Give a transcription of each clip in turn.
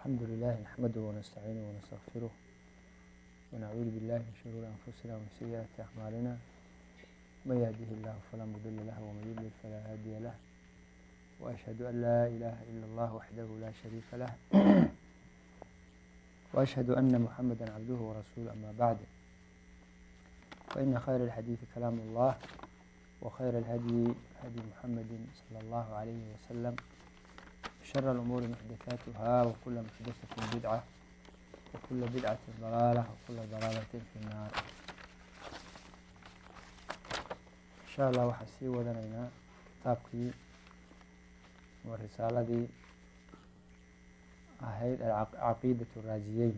الحمد لله نحمده ونستعينه ونستغفره ونعوذ بالله من شرور أنفسنا ومن سيئات أعمالنا من يهده الله فلا مضل له ومن يضلل فلا هادي له وأشهد أن لا إله إلا الله وحده لا شريك له وأشهد أن محمدا عبده ورسوله أما بعد فإن خير الحديث كلام الله وخير الهدي هدي محمد صلى الله عليه وسلم شر الأمور محدثاتها وكل محدثة بدعة وكل بدعة ضلالة وكل ضلالة في النار إن شاء الله waxaa sii wadanaynaa kitaabkii ama risaaladii ahayd caqiidaة الraaziyeyn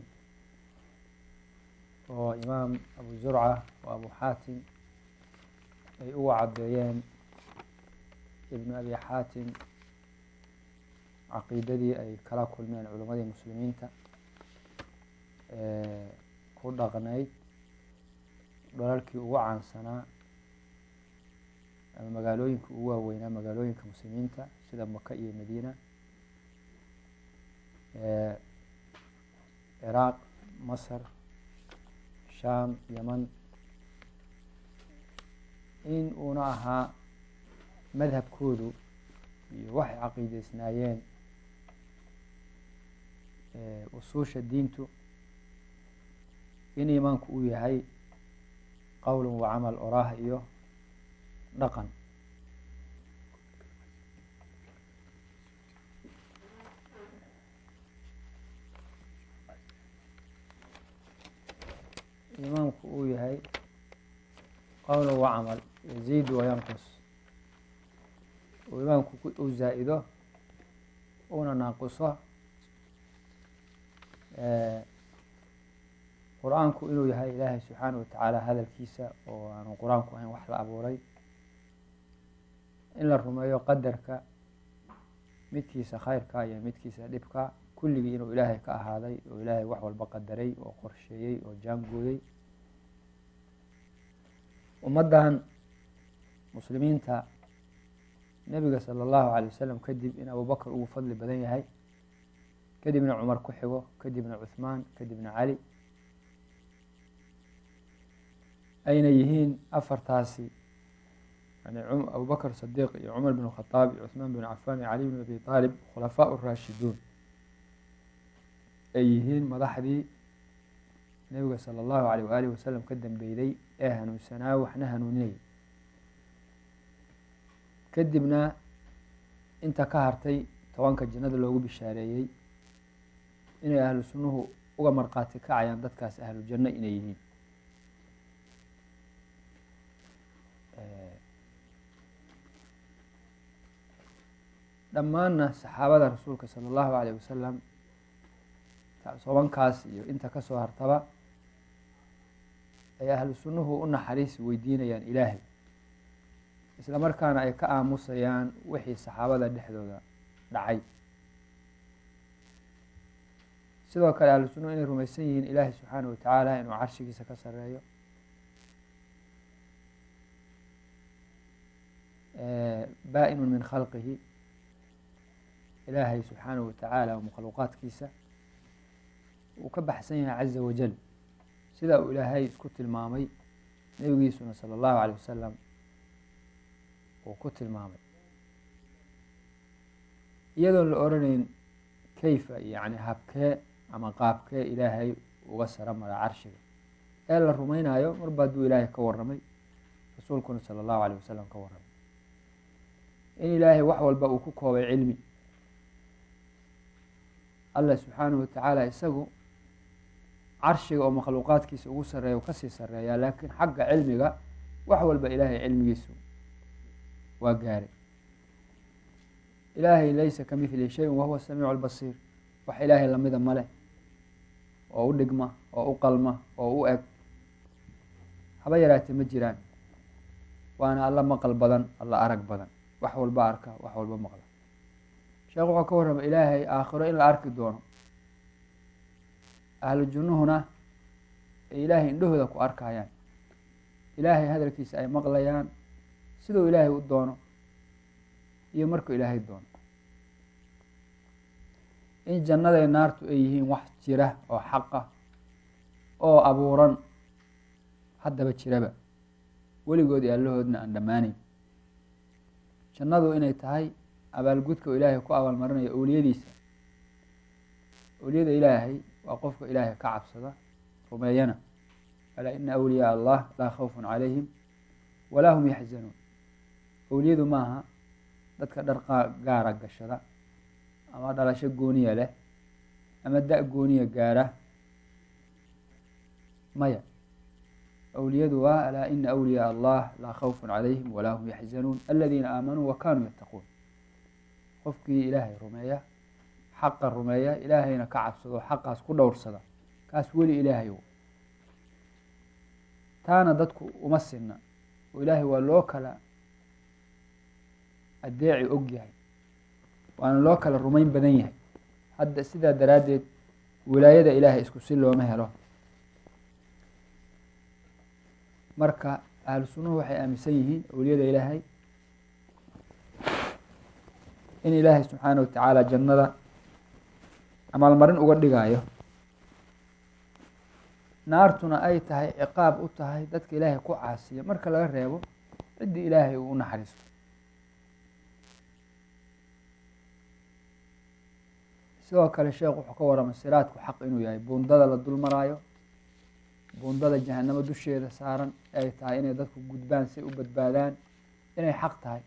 oo imaam abu zurca oo abu xaatim ay uga cadeeyeen ibnu abi xaatim caqiidadii ay kala kulmeen culimadii muslimiinta ku dhaqnayd dhalalkii ugu caansanaa ama magaalooyinka ugu waaweynaa magaalooyinka muslimiinta sida maka iyo madiina ciraaq masr sham yeman in uuna ahaa madhabkoodu iyo waxay caqiideysnaayeen usuusha diintu in imaanku uu yahay qowl wa camal oraah iyo dhaqan imaamku uu yahay qowl wa camal yaziid wayanqus uu imaamku uu zaa-ido una naaquso qur-aanku inuu yahay ilaahay subxaana watacaala hadalkiisa oo aanu qur-aanku ahayn wax la abuuray in la rumeeyo qadarka midkiisa khayrka iyo midkiisa dhibka kulligii inuu ilaahay ka ahaaday oo ilaahay wax walba qadaray oo qorsheeyey oo jaangooyey ummaddan muslimiinta nebiga sala allahu alay wasalam kadib in abubakr ugu fadli badan yahay kadibna cumar ku xigo kadibna cuhmaan kadibna cali ayna yihiin afartaasi yani abubakr sadiiq iyo cumar bin khadaab iyo cuhmaan bin cafaan iyo cali bin abi aalib khulafaa raashiduun ay yihiin madaxdii nebiga sala allahu alayh waaalih wasalam ka dambeyday ee hanuunsanaa waxna hanuuninayay kadibna inta ka hartay tobanka jannada loogu bishaareeyey inay ahlu sunnuhu uga markhaati kacayaan dadkaas ahlu janno inay yihiin dhammaanna saxaabada rasuulka sala allahu alayh wasalam tobankaas iyo inta kasoo hartaba ay ahlu sunnuhu u naxariis weydiinayaan ilaahay isla markaana ay ka aamusayaan wixii saxaabada dhexdooda dhacay sidoo kale ahlu sunnuhu inay rumaysan yihiin ilaahay subxaana watacaala inuu carshigiisa ka sareeyo baa-inu min khalqihi ilaahay subxaana watacaala oo makhluuqaadkiisa uu ka baxsan yahay caza wajal sida uu ilaahay isku tilmaamay nebigiisuna sala allahu alayh wasalam uu ku tilmaamay iyadoon la oranayn kayfa yani habkee ama qaabkee ilaahay uga sara mara carshiga ee la rumaynayo marba hadduu ilaahay ka waramay rasuulkuna sala allahu alayh wasalam ka waramay in ilaahay wax walba uu ku koobay cilmi allah subxaanahu watacaala isagu carshiga oo makhluuqaadkiisa ugu sareeya u kasii sareeyaa laakiin xagga cilmiga wax walba ilaahay cilmigiisu waa gaaray ilaahay laysa ka mithli shayin wahuwa samiicu lbasiir wax ilaahay lamida ma leh oo u dhigma oo u qalma oo u eg haba yaraatee ma jiraan waana alla maqal badan alla arag badan wax walba arka wax walba maqla sheekh wuxuu ka warrama ilaahay aakhiro in la arki doono ahlu junnuhuna ay ilaahay indhahooda ku arkayaan ilaahay hadalkiisa ay maqlayaan siduu ilaahay u doono iyo markuu ilaahay doono in jannaday naartu ay yihiin wax jira oo xaqa oo abuuran haddaba jiraba weligood iyo allahoodna aan dhammaanayn jannadu inay tahay abaalgudka oo ilaahay ku abaalmarinayo owliyadiisa owliyada ilaahay waa qofka ilaahay ka cabsada rumeeyana alaa ina awliyaa allah laa khawfun calayhim walaa hum yaxzanuun owliyadu maaha dadka dhar gaara gashada ama dhalasho gooniya leh ama da- gooniya gaara maya awliyadu waa alaa ina awliyaa allah laa khawfun calayhim walaa hum yaxzanuun aladiina aamanuu wa kanuu yattaquun qofkii ilaahay rumeeya xaqa rumeeya ilaahayna ka cabsado xaqaas ku dhowrsada kaas weli ilaahay taana dadku uma sinna oo ilaahay waa loo kala adeeci og yahay waana loo kala rumayn badan yahay hadda sidaa daraaddeed wilaayada ilaahay isku si looma helo marka ahlu sunnuhu waxay aaminsan yihiin awliyada ilaahay in ilaahay subxaana wa tacaala jannada amaalmarin uga dhigaayo naartuna ay tahay ciqaab u tahay dadka ilaahay ku caasiya marka laga reebo ciddii ilaahay uu u naxariisto sidoo kale sheekh wuxuu ka waramay siraadku xaq inuu yahay buundada la dul maraayo buundada jahanamo dusheeda saaran ay tahay inay dadku gudbaan si u badbaadaan inay xaq tahay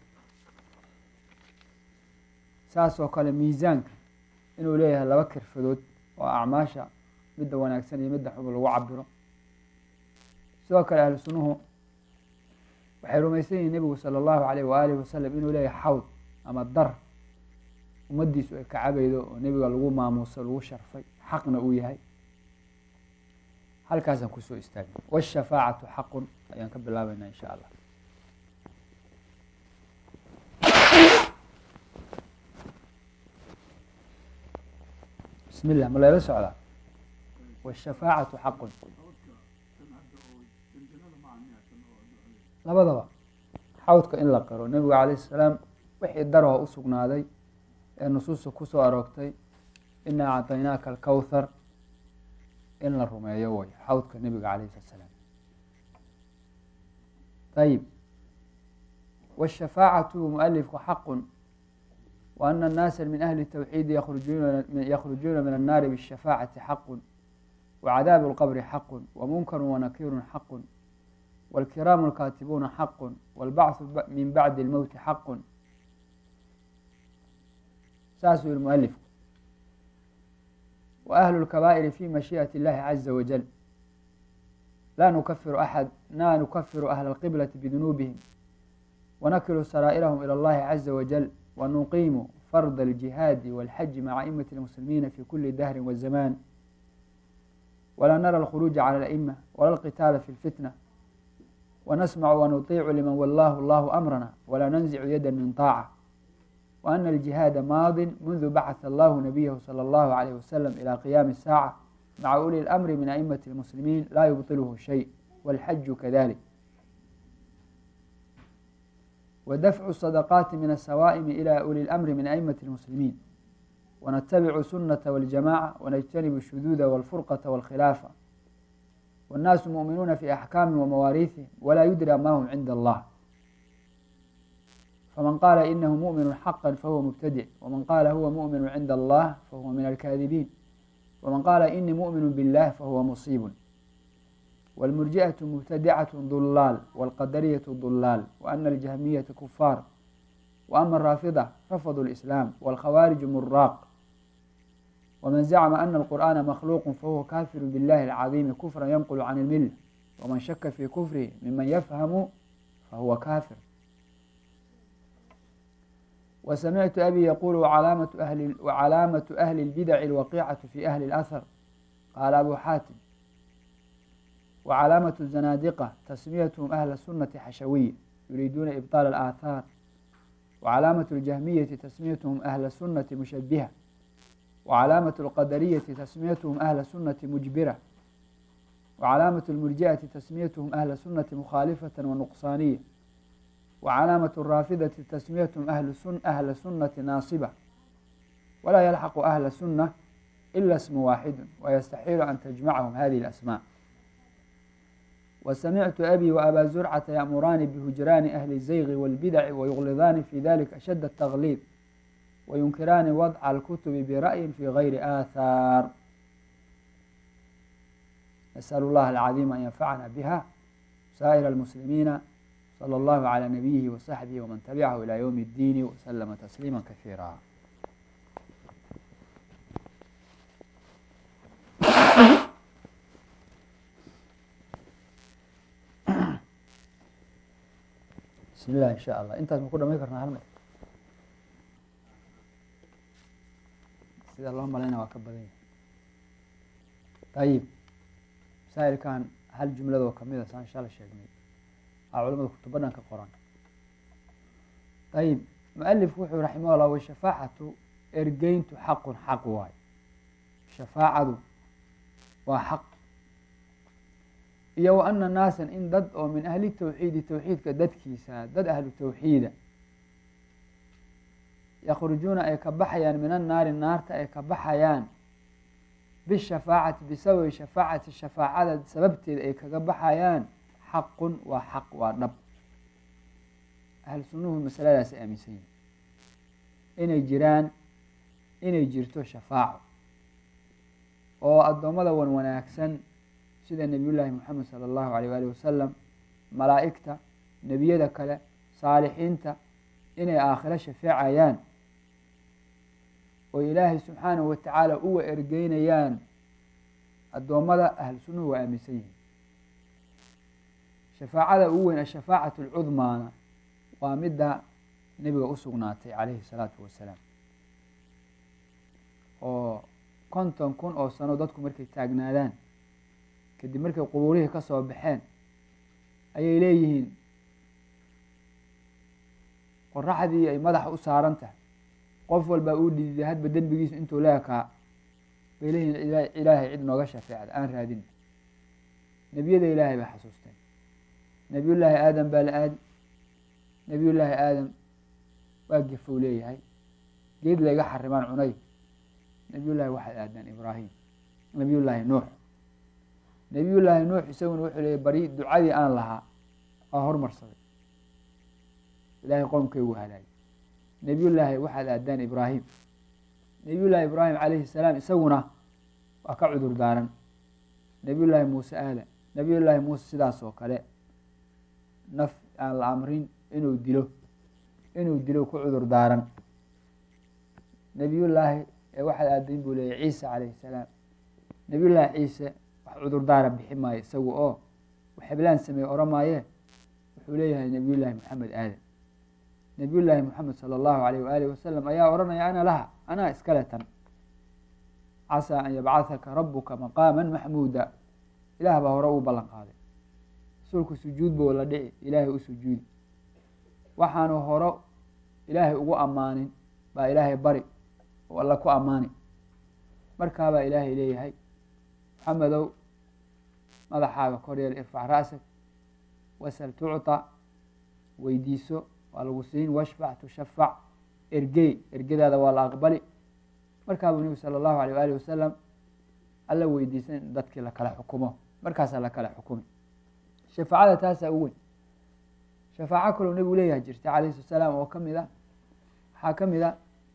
saas oo kale miisaanka inuu leeyahay laba kirfadood oo acmaasha midda wanaagsan iyo midda xub lagu cabiro sidoo kale ahlu sunnuhu waxay rumaysan yihiin nebigu sala allahu alayh waaalih wasalam inuu leeyahay xawd ama dar ummaddiisu ay kacabaydo oo nebiga lagu maamuuso lagu sharfay xaqna uu yahay halkaasaan kusoo istaagna washafaacatu xaqun ayaan ka bilaabeynaa insha allah bismi llah ma layla socdaa washafaacatu xaqun labadaba xawdka in la qiro nebigu calayh salaam wixii daroo u sugnaaday ee nusuusta kusoo aroogtay inaa acطaynaaka alkowthar in la rumeeyo way xawdka nebiga calayh slat slaam ayib wاshafaacatu mualifku xaqu wa ana الnaasa min ahli الtawxiidi yakhrujuuna min الnaari bالshafaacati xaqu wacadaabu اlqbri xaqu wamunkaru wanakiru xaqu wاlkiraamu اlkaatibuuna xaqu wاlbachu min bacdi اlmowti xaqu saasuu yihi mualifku wa ahlu اlkabaa'iri fi mashiiئati اllahi caza wajal laa nukafiru axad laa nukafiru ahla اlqiblati bidunuubihim wanakilu saraa'irahum ilى اllahi caza wajal wanuqiimu farda اljihaadi wاlxaji maca aimati اlmuslimiina fi kuli dahri wazamaan walaa nara alkhuruuja cala ala'ima wala alqitaala fi lfitna wanasmacu wanuطiicu liman wallahu allahu amrana walaa nanzicu yada min طaaca وأن الجهاad maad منذ bacث الlah نبيه صلى الله عليه وسلم إلى قيام الساعة مع أولي الأمر من أئمة المسلمين لا يبطله شيء والحج كذلك ودفع الصدقات من السوائم إلى أولي الأمر من أئمة المسلمين ونتبع سنة والجماعة ونجتنب الشذوذ والفرقة والخلافة والناس مؤمنون في أحكام ومواريثهم ولا يدرى ما هم عند الله فمن قال إنه مؤمن حقا فهو مبتدع ومن قال هو مؤمن عند الله فهو من الكاذبين ومن قال إني مؤمن بالله فهو مصيب والمرجئة مبتدعة ضلال والقدرية ضلال وأن الجهمية كفار وأما الرافضة رفضوا الإسلام والخوارج مراق ومن زعم أن القرآن مخلوق فهو كافر بالله العظيم كفرا ينقل عن الملة ومن شك في كفره ممن يفهم فهو كافر وسمعت أبي يقول وعلامة أهل, وعلامة أهل البدع الوقيعة في أهل الأثر قال أبو حاتم وعلامة الزنادقة تسميتهم أهل السنة حشوية يريدون إبطال الآثار وعلامة الجهمية تسميتهم أهل السنة مشبهة وعلامة القدرية تسميتهم أهل السنة مجبرة وعلامة المرجئة تسميتهم أهل السنة مخالفة ونقصانية وعلامة الرافضة تسميتهم أهل سن أهل سنة ناصبة walaa yalxaqu ahla sunna ila smu waaxidu wayastaxiilu an tajmacahum hadihi اlasmaa وسمعت أبي وأbا زرعة يأمران بهجران أهل الزيغ والبدع ويغلظان في ذلك أشد التغليظ وينكران وضع الكتب برأي في غير آثار نسأل الله العظيم أن ينفعنا بها سائر المسلمين صلى الله على نبيه وصحبه ومن تبعه إلى يوم الدين وسلم تسليما كثيرا بسم الله إن شاء الله intaas ma ku dhamayn karnaa hal mar sida loo malayna waa ka badan yahay ayib masaa'ilkan hal jumladoo kamida saan shala sheegnay aa culamada kutubo dhan ka qoran ayib mualifku wuxuu raximah llah washafaacatu ergeyntu xaqun xaq waayo shafaacadu waa xaq iyo wa ana naasan in dad oo min ahli tawxiidi tawxiidka dadkiisa dad ahlu tawxiida yakhrujuuna ay ka baxayaan min annaari naarta ay ka baxayaan bishafaacati bisababi shafaacati shafaacada sababteeda ay kaga baxayaan xaqun waa xaq waa dhab ahlu sunnuhu masaladaas ay aaminsan yihin inay jiraan inay jirto shafaaco oo addoommada wan wanaagsan sida nebiy llaahi moxamed sala allahu alayh waali wasalam malaa'igta nebiyada kale saalixiinta inay aakhiro shafeecayaan oo ilaahay subxaanahu watacaala uwa ergeynayaan addoommada ahlu sunnuhu waa aaminsan yihiin shafaacada ugu weyn ashafaacatu alcudmaana waa midda nebiga u sugnaatay calayhi salaatu wasalaam oo konton kun oo sano dadku markay taagnaadaan kadib markay qubuurihii ka soo baxeen ayay leeyihiin qoraxdii ay madaxa u saaran tahay qof walbaa uu dhididay hadba dembigiisu intuu leekaa bay leeyihiin ilaahay cid nooga shafeecda aan raadin nebiyada ilaahay bay xasuusteen nebiyullaahi aadam baa la aadi nebiyullaahi aadam waa gefow leeyahay geed layga xarimaan cunay nebiyullaahi waxaad aadaan ibraahim nebiyullaahi nuux nebiyullaahi nuux isaguna wuxuu leeyay bari ducadii aan lahaa waa hormarsaday ilaahay qoomkaygu halaagay nebiyullaahi waxaad aadaan ibraahim nebiyullaahi ibraahim calayhi salaam isaguna waa ka cudur daaran nebiyullaahi muuse aada nebiyullaahi muuse sidaas oo kale naf aan la amrin inuu dilo inuu dilo ku cudur daaran nebiyullaahi waxaad aadayn buu leeyay ciise calayhi salaam nebiyullaahi ciise wax cudurdaara bixi maayo isagu oo waxeblaan sameeye oran maaye wuxuu leeyahay nebiyullaahi moxamed aadan nebiyullaahi moxamed sala allahu alayh waaalih wasalam ayaa odhanaya ana laha anaa iskale tan casaa an yabcahaka rabuka maqaama maxmuuda ilaah baa hore uu ballan qaaday rasuulku sujuud buu la dhici ilaahay u sujuudi waxaanu horo ilaahay ugu ammaanin baa ilaahay bari oo alla ku ammaani markaabaa ilaahay leeyahay maxamedow madaxaaga koryeel irfac ra'sak wasal tucطa weydiiso waa lagu siin washfac tushafac ergey ergadaada waa la aqbali markaabuu nebigu sala allahu alayh waali wasalam alla weydiisa in dadkii lakala xukumo markaasaa lakala xukumi shafaacada taasaa u weyn shafaaco kaloo nebigu leeyahay jirta calayhi salatu salaam oo kamid a waxaa ka mid a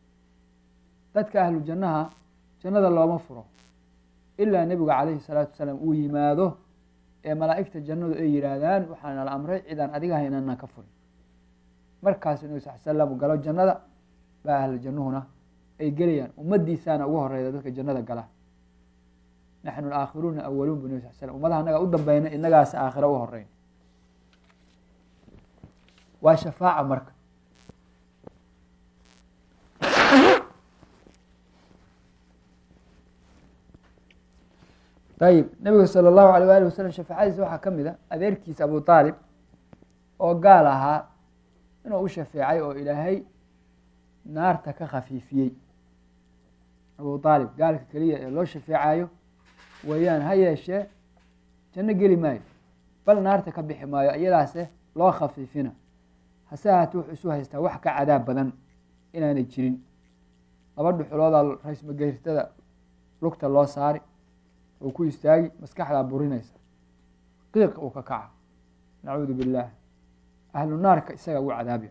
dadka ahlu jannaha jannada looma furo ilaa nebigu calayhi salaatu wasalaam uu yimaado ee malaa'igta jannadu ay yihaahdaan waxaana la amray cidaan adiga haynana ka furin markaasu nebi sal slam galo jannada baa ahlu jannuhuna ay gelayaan ummadiisaana ugu horeyda dadka jannada gala naxnu aakhiruuna awaluun bu nebi sal slam ummadaha anaga u dambeyna inagaas aakhira u horeyn waa shafaaca marka ayib nabiga sala allahu alayh waali wasalam shafaacadiisa waxaa ka mid a adeerkiisa abu aalib oo gaal ahaa inuu u shafeecay oo ilaahay naarta ka khafiifiyey abu aalib gaalka keliya ee loo shafeecayo weeyaan ha yeeshee janno geli maayo bal naarta ka bixi maayo iyadaase loo khafiifina hase ahaatee wuxuu isu haystaa wax ka cadaab badan inaanay jirin laba dhuxuloodaa raysmageyrtada lugta loo saari uu ku istaagi maskaxdaa burinaysa qiiq uu ka kaca nacuudu billaah ahlu naarka isaga ugu cadaabya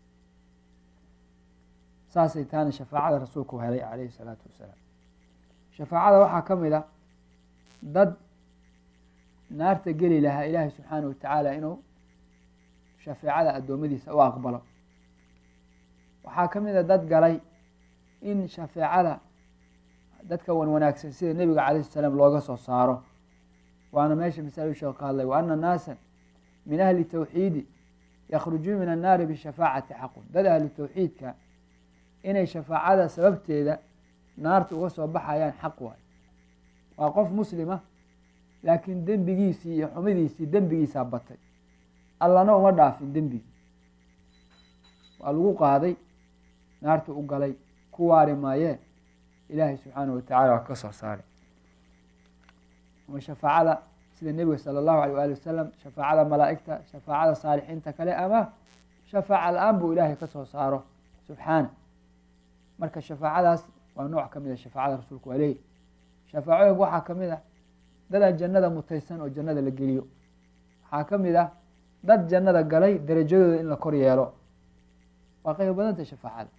saasay taana shafaacada rasuulku helay calayhi salaatu wasalaam shafaacada waxaa ka mid a dad naarta geli lahaa ilaahay subxaana watacaala inuu shafeecada addoommadiisa u aqbalo waxaa ka mid a dad galay in shafeecada dadka wan wanaagsan sida nebiga calayh salaam looga soo saaro waana meesha masalu sheekh ka hadlay wa ana naasa min ahli tawxiidi yakhrujuun min annaari bishafaacati xaqun dad ahlu tawxiidka inay shafaacada sababteeda naarta uga soo baxayaan xaq waay waa qof muslima laakiin dembigiisii iyo xumidiisii dembigiisaa batay allana uma dhaafin dembigii waa lagu qaaday naarta u galay ku waari maayee ilaahay subxaana watacala waa ka soo saaray ama shafaacada sida nebiga sala allahu alay waali wasalam shafaacada malaa'igta shafaacada saalixiinta kale ama shafaaca la-aan buu ilaahay ka soo saaro subxaana marka shafaacadaas waa nooc ka mid a shafaacada rasuulku waa leeyahy shafaacooyinka waxaa ka mid ah dadaan jannada mutaysan oo jannada la geliyo waxaa ka mid ah dad jannada galay darajadooda in la kor yeelo waa qayb badanta shafaacada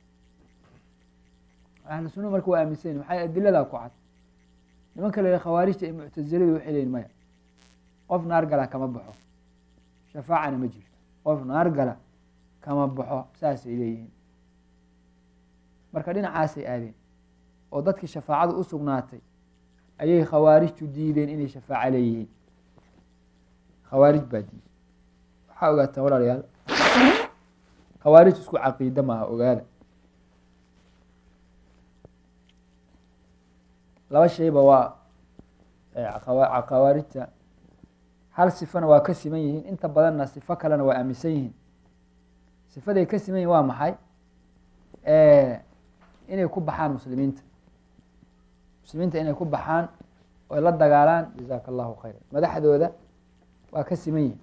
ahlu sunna marka waa aaminsan yihin maxay adiladaa ku cad nimanka la yihi khawaarijta iyo muctasiladu waxay leyihin maya qof naar gala kama baxo shafaacana ma jirto qof naar gala kama baxo saasay leeyihiin marka dhinacaasay aadeen oo dadkii shafaacadu u sugnaatay ayay khawaarijtu diideen inay shafaaco leeyihiin khawaarij baa diiday waxaa ogaataan walaalayaal khawaarij isku caqiida maaha ogaada laba shayba waa khawaarijta hal sifana waa ka siman yihiin inta badanna sifo kalena waa aaminsan yihiin sifaday ka siman yihin waa maxay inay ku baxaan muslimiinta muslimiinta inay ku baxaan oy la dagaalaan jazaaka allahu khayra madaxdooda waa ka siman yihin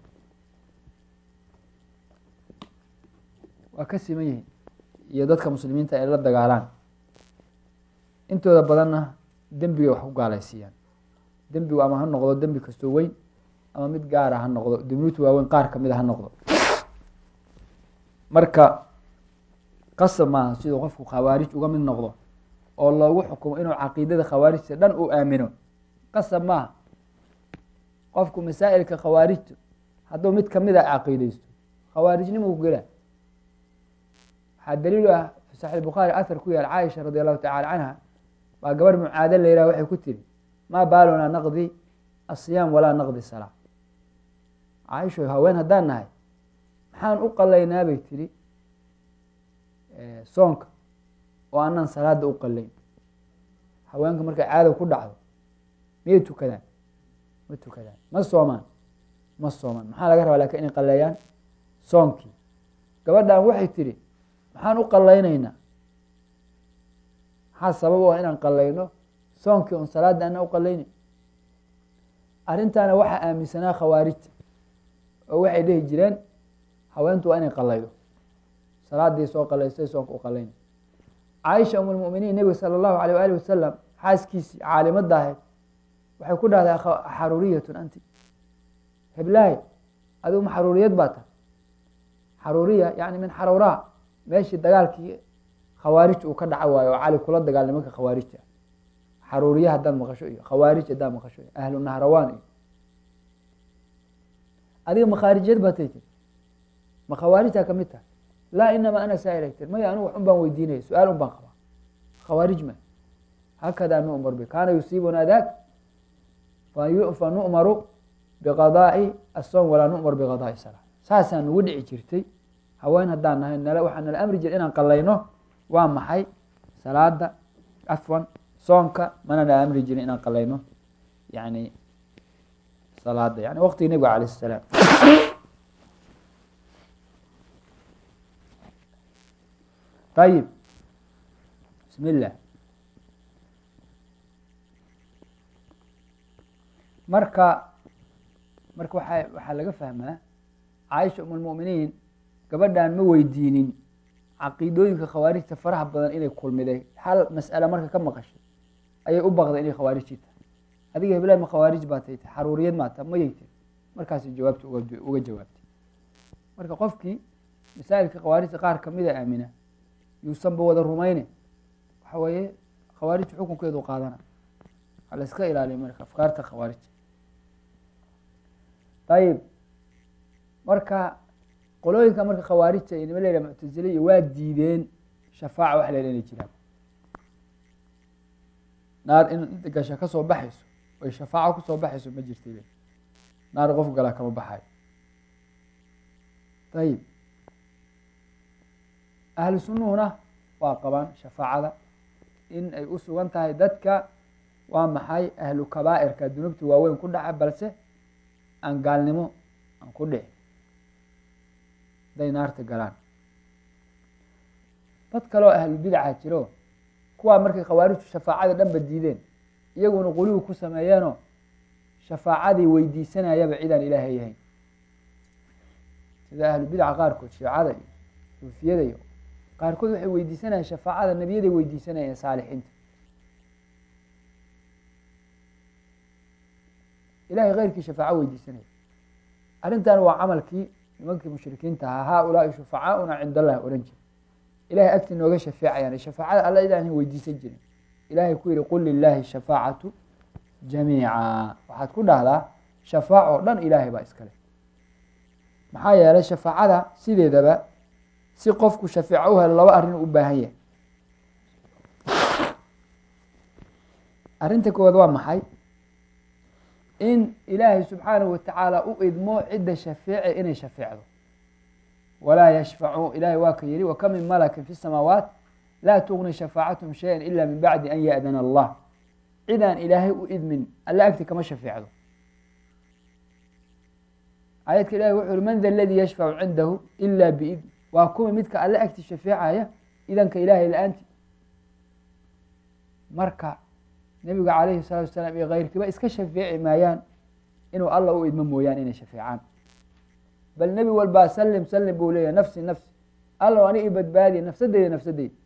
waa ka siman yihiin iyo dadka muslimiinta ay la dagaalaan intooda badanna dembigay wax ku gaalaysiiyaan dembigu ama ha noqdo dembi kastoo weyn ama mid gaara ha noqdo dunuubta waaweyn qaar kamid a ha noqdo marka qasab maaha siduu qofku khawaarij uga mid noqdo oo loogu xukumo inuu caqiidada khawaarijta dhan uu aamino qasab maaha qofku masaa'ilka khawaarijta hadduu mid kamid a caqiideysto khawaarijnimau gela waxaa daliilu ah fi saxiix bukhaari ahar ku yaal caaisha radi allahu tacala canha waa gabarh mucaado la yihah waxay ku tiri maa baalunaa naqdi asiyaam walaa naqdi salaa caaisho haween haddaan nahay maxaan u qalaynaa bay tiri soonka oo anaan salaada u qalayn haweenka markay caada ku dhacdo miyay tukadaan ma tukadaan ma soomaan ma soomaan maxaa laga rabaa lakin inay qaleeyaan soonkii gabadhan waxay tiri maxaan u qalaynaynaa maxaa sabab u ah inaan qalayno soonkii un salaada ana u qalaynayn arrintaana waxaa aaminsanaa khawaarijta oo waxay dhihi jireen haweentu waa inay qalaydo salaadii soo qalaystay soonka u qalayna caaisha um lmuminiin nebiga sala allahu alayh waali wasalam xaaskiisii caalimada ahayd waxay ku dhahday xaruuriyatun anti heblaahi adigu ma xaruuriyad baa tahay xaruuriya yani min xaruuraa meeshii dagaalkii khawaarij uu ka dhaca waayo oo cali kula dagaal nimanka khawaarijta xaruuriya haddaad maqasho iyo khawaarij haddaad maqasho iyo ahlu nahrawaan iyo adiga ma khaarijiyad baa tay tir ma khawaarijtaa kamid tahay laa inamaa ana saa'ila tir maya anigu wax un baan weydiinaya su-aal un baan qabaa khawaarij ma hakadaa nu'mar bi kaana yusiibuna dak fa nu'maru biqadaa'i asoom walaa nu'mar biqadaa'i salaa saasaa nagu dhici jirtay haween haddaan nahay nala waxaa nala amri jira inaan qalayno waa maxay salaada afwan soonka mana nala amri jirin inaan qalayno yani salaada yani waqtigii nebiga alayh salaam ayib bismi illah marka marka waa waxaa laga fahmaa caaisha um lmuminiin gabadhan ma weydiinin caqiidooyinka khawaarijta faraha badan inay kulmiday hal mas'ale marka ka maqashay ayay u baqday inay khawaarijii tahay adiga heblahi ma khawaarij baa tay xaruuriyad maa ta mayay tiri markaasay jawaabta uga jawaabtay marka qofkii masaa'ilka khawaarijta qaar kamida aamina yuusanba wada rumayne waxa weeye khawaarij xukunkeedu qaadana ha la iska ilaaliya marka afkaarta khawaarij ayib marka qolooyinka marka khawaarijta iyo nima la yidhaha muctazile iyo waa diideen shafaaca wax la yidhaha inay jiraan naar in gasha kasoo baxayso oy shafaaco kusoo baxayso ma jirta naar qof galaa kama baxayo ayib ahlu sunnuhuna waa qabaan shafaacada in ay u sugan tahay dadka waa maxay ahlu kabaa'irka dunuubta waaweyn ku dhaca balse aan gaalnimo aan ku dhici haday naarta galaan dad kaleoo ahlu bidaca jiro kuwaa markay khawaarijtu shafaacada dhanba diideen iyaguna quligu ku sameeyeenoo shafaacadii weydiisanayaba cidaan ilaahay yahayn sida ahlu bidaca qaarkood shiicada iyo suufiyada iyo qaarkood waxay weydiisanayaan shafaacada nebiyaday weydiisanayeen saalixiinta ilahay keyrkii shafaaco weydiisanaya arrintan waa camalkii nimankii mushrikiinta ahaa haa ulaai shufacaauna cind allahi ohan jiri ilahay agti nooga shafeecayaan shafaacada alla idaan weydiisan jirin ilahay ku yihi qul lilahi shafaacatu jamiica waxaad ku dhahdaa shafaac oo dhan ilaahay baa iskale maxaa yeelay shafaacada sideedaba si qofku shafeeco u helo laba arrin u baahan yahay arrinta koowaad waa maxay in ilaahay subxaanahu watacaala u idmo cidda shafeece inay shafeecdo walaa yashfacu ilahay waa ka yihi waka min malakin fi samaawaat laa tugni shafaacathum shaya ila min bacdi an yaأdana allah cidaan ilaahay u idmin alle agti kama shafeecdo aayadka ilahi wuxu uhi man da ladii yashfacu cindahu ila biidn waa kuwa midka alle agti shafeecaya idanka ilaahay la-aanti marka nebiga calayhi salaatu wasalaam iyo keyrkiiba iska shafeeci maayaan inuu alla u idmo mooyaan inay shafeecaan bal nebi walbaa salim salim buu leeyahy nafsi nafsi allow ani i badbaadiya nafsadeyda nafsadeyda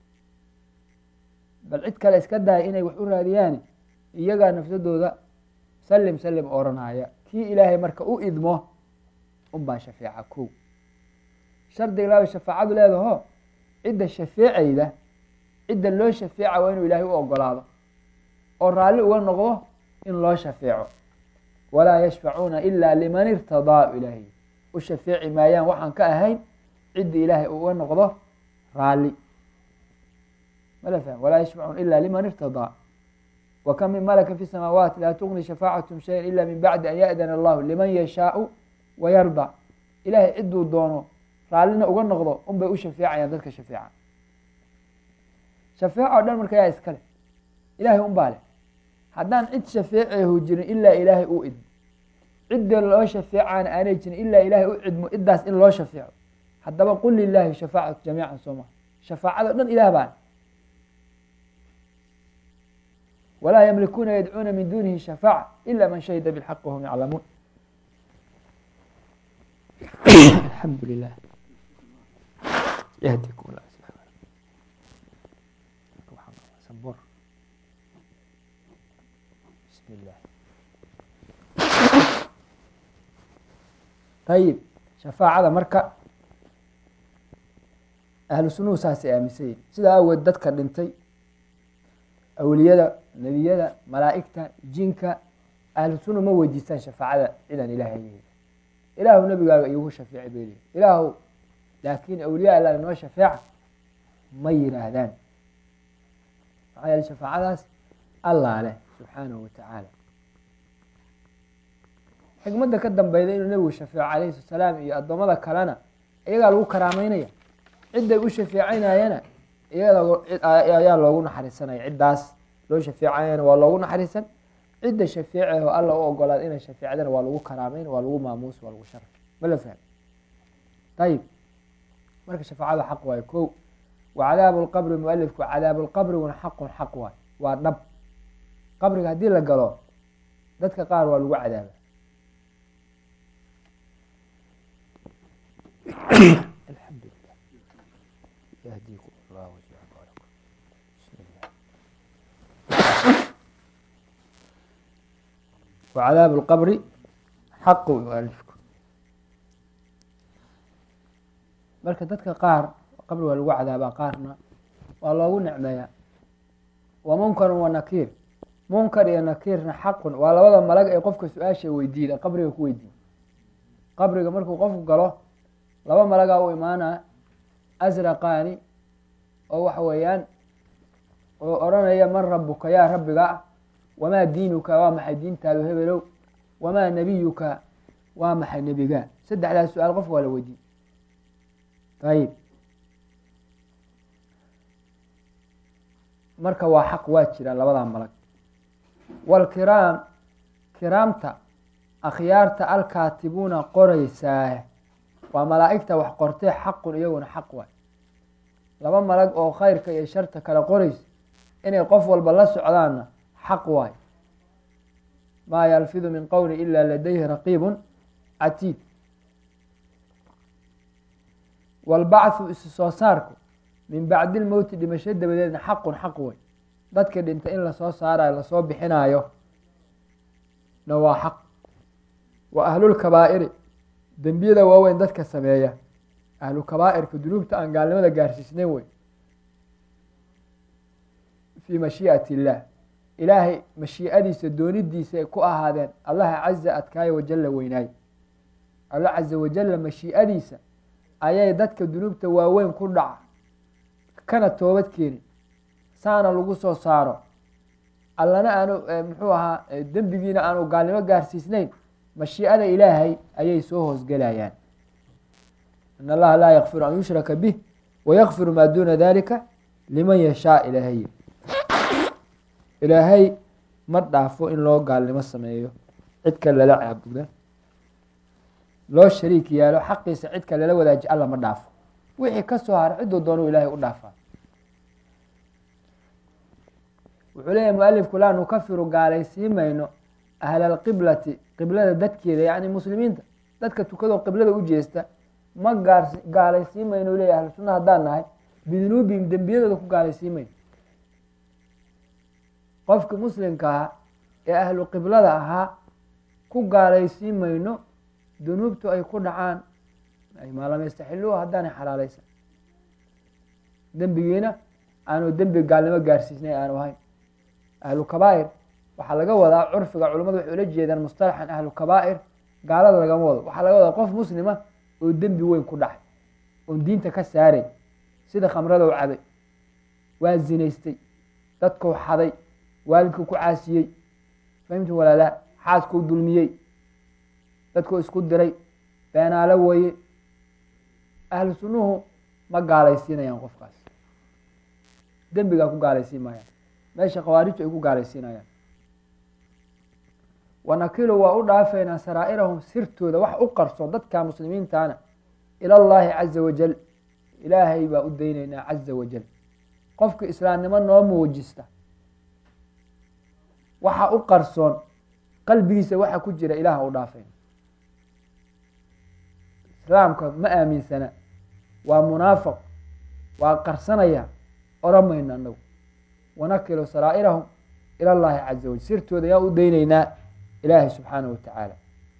bal cid kale iska daaya inay wax u raadiyaan iyagaa nafsadooda salim salim oranaya kii ilaahay marka u idmo unbaa shafeeca kow shardiga laaba shafaacadu leedaho cidda shafeecayda cidda loo shafeeca waa inuu ilaahay u ogolaado oo raalli uga noqdo in loo shafeeco walaa yashfacuuna ila liman irtadaa ilaahay u shafeeci maayaan waxaan ka ahayn cidda ilaahay uga noqdo raalli mala fahm walaa yashfacuuna ila liman irtadaa wakam min malaka fi samaawaati laa tugni shafaacatum shayan ila min bacdi an yaأdana allahu liman yashaau wayarda ilahay ciduu doono raallina uga noqdo un bay u shafeecayaan dadka shafeeca shafeeca o dhan marka yaa iskale ilahay un baa leh haddaan cid shafeecehu jirin ilaa ilaahay u idmo cidda loo shafeecaana aanay jirin ilaa ilaahay u cidmo ciddaas in loo shafeeco haddaba qul lilahi shafaacatu jamiican soo maha shafaacado dhan ilaah baa walaa ymlikuuna yadcuuna min dunihi shafaaca ila man shahida bاlxaq wahum yaclamuun alxamdu lilah yahdikum sabor bismi llah ayib shafaacada marka ahlu sunuhu saasay aaminsan yihin sidaa awgeed dadka dhintay awliyada nebiyada malaa'igta jinka ahlu sunna ma weydiistaan shafaacada cidaan ilaahay yahay ilaahu nebigaaga iigu shafeecay bay leeyihin ilaahu laakiin awliya alla inoo shafeeca ma yiraahdaan maxaa yeele shafaacadaas allaa leh subxaanahu watacaala xikmadda ka dambeyda inuu nebigu shafeeco calayhi salaam iyo addoommada kalena iyagaa lagu karaameynaya cidday u shafeecanayana iyada ayaa loogu naxariisanaya ciddaas loo shafeecayana waa loogu naxariisan cidda shafeecaho alla u ogolaad inay shafeecdana waa lagu karaameyn waa lagu maamuus waa lagu sharaf ma la fahmi ayib marka shafaacada xaq waayo ko wa cadaabu lqabri mualifku cadaabu lqabriguna xaqun xaq waayo waa dhab qabriga haddii la galo dadka qaar waa lagu cadaaba alxamdulilah wa cadaabu lqabri xaqu mualifku marka dadka qaar qabri waa lagu cadaabaa qaarna waa loogu nicmeeyaa wa munkarun wa nakiir munkar iyo nakiirna xaqun waa labada malag ee qofka su-aasha weydiida qabriga ku weydiiya qabriga markuu qofku galo laba malagaa u imaanaa asraqaani oo waxa weeyaan oo odhanaya man rabuka yaa rabbiga ah wamaa diinuka waa maxay diintaadu hebelow wamaa nebiyuka waa maxay nebiga saddexdaas su-aal qofka waa la weydiiye ayib marka waa xaq waa jiraan labadaa malag waalkiraam kiraamta akhyaarta alkaatibuuna qoraysaa waa malaa'igta wax qortee xaqun iyaguna xaq waay laba malag oo khayrka iyo sharta kala qoraysa inay qof walba la socdaanna xaq waay maa yalfidu min qowli ila ladayhi raqiibun catiid waalbacthu isu soo saarku min bacdi lmowti dhimasho dabadeedna xaqun xaq wey dadka dhinta in lasoo saarayo lasoo bixinaayo na waa xaq wa ahlulkabaa'iri dembiyada waaweyn dadka sameeya ahlu kabaa'irka dunuubta aan gaalnimada gaarsiisnayn wey fii mashii'ati illaah ilaahay mashii'adiisa doonidiisa ay ku ahaadeen allaha caza adkaayo wajalla weynaay alla caza wajalla mashii'adiisa ayay dadka dunuubta waaweyn ku dhaca kana toobad keeni saana lagu soo saaro allana aanu muxuu ahaa dembigiina aanu gaalnimo gaarsiisnayn mashii'ada ilaahay ayay soo hoosgelayaan in allaha laa yakfiru an yushraka bih wayakfiru maa duuna dalika liman yashaa ilaahay ilaahay ma dhaafo in loo gaalnimo sameeyo cidka lala caabuda loo shariik yaalo xaqiisa cidka lala wadaaji alla ma dhaafo wixii ka soo hara cidduu doonuu ilaahay u dhaafaa wuxuu leeyahy mualifku laa nukafiru gaalaysiin mayno ahla alqiblati qiblada dadkeeda yacni muslimiinta dadka tukadoo qiblada u jeesta ma gaar gaalaysiin mayno leeyahy ahlu sunna haddaan nahay bidunuubihim dembiyadooda ku gaalaysiin mayno qofki muslimka ahaa ee ahlu qiblada ahaa ku gaalaysiin mayno dunuubtu ay ku dhacaan maa lam yastaxiluuha haddaanay xalaalaysan dembigiina aanu dembi gaalnimo gaarsiisnay aanu ahayn ahlu kabaa'ir waxaa laga wadaa curfiga culamadu waxay ula jeedaan mustalaxan ahlu kabaa'ir gaalada lagama wado waxaa laga wadaa qof muslima oo dembi weyn ku dhacay oon diinta ka saaray sida khamradow cabay waa zinaystay dadkuu xaday waalidku ku caasiyey fahimtu walaalaa xaaskuu dulmiyey dadkuu isku diray beenaalo weeye ahlu sunnuhu ma gaalaysiinayaan qofkaas dembigaa ku gaalaysiin maayaan meesha khawaarijtu ay ku gaalaysiinayaan wanakilu waa u dhaafeynaa saraa'irahum sirtooda wax u qarso dadka muslimiintana ila llaahi caza wajal ilaahay baa u daynaynaa caza wajal qofka islaamnimo noo muujista waxa u qarsoon qalbigiisa waxa ku jira ilaah u dhaafayna islaamka ma aaminsana waa munaafiq waa qarsanaya oran mayno anagu wanakilu saraa'irahum ila llaahi caza wajal sirtooda yaa u daynaynaa ilaahay subxaana wa tacaala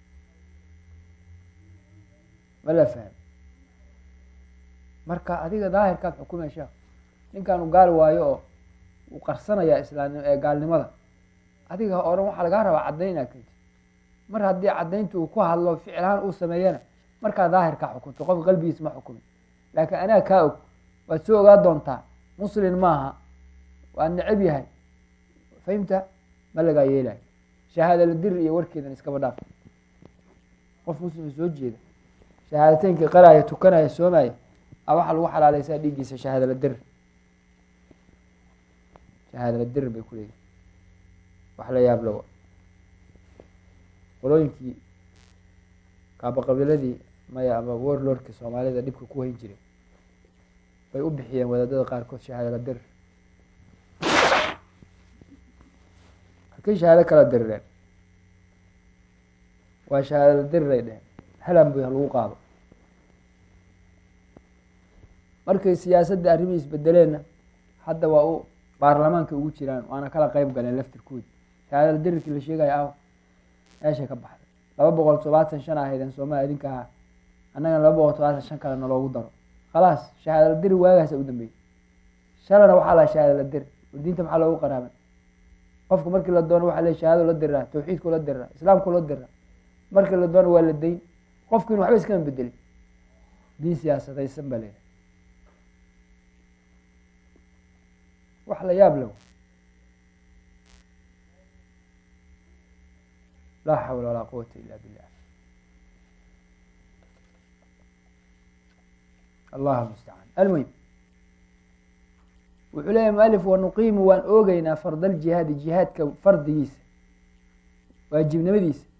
ma la faham marka adiga daahirkaad xukumay sheekh ninkaanu gaal waayo oo uu qarsanayaa islaamnimo ee gaalnimada adiga ha odhan waxaa lagaa rabaa caddayn inaad keentid mar haddii caddaynta uu ku hadlo ficilhaan uu sameeyana markaa daahirkaa xukunto qofka qalbigiisa ma xukumin laakiin anaa kaa og waad soo ogaa doontaa muslin maaha waa necab yahay fahimta ma lagaa yeelayo shahaadala dir iyo warkeedan iskaba dhaaf qof muslima soo jeeda shahaadateynka qaraya tukanaya soomaya a waxaa lagu xalaaleysaa dhiiggiisa shahaadala dir shahaadala dir bay ku leeyihin wax la yaab lowa qolooyinkii kaabaqabiladii maya ama warlordka soomaalida dhibka ku hayn jiray bay u bixiyeen wadaadada qaarkood shahaadala dir halkay shahaado kala dirireen waa shahaadala diriray dheheen halan bu lagu qaado markay siyaasadda arrimihii isbedeleenna hadda waa u baarlamaanka ugu jiraan waana kala qeyb galeen laftirkoodi shahaadala dirirkii la sheegaya ah meeshay ka baxday laba boqol todobaatan shan ahaydeen sooma idinka ahaa annagana laba boqol todobaatan shan kale naloogu daro khalaas shahaadala diri waagaasa u dambeeyey shalana waxaa laha shahaadala diri diinta maxaa loogu qaraabay qofka markii la doono waxaa le shahaado la diriraa tawxiidku la diriraa islaamku la diriraa markii la doono waa la dayn qofkiina waxba iskama bedelin diin siyaasadaysan baa leedahay wax la yaab le laa xawla walaa quwata ila billah allah mustacaan almuhim wuxuu leeyahy mualif wanuqiimu waan oogeynaa fard aljihaadi jihaadka fardigiisa waajibnimadiisa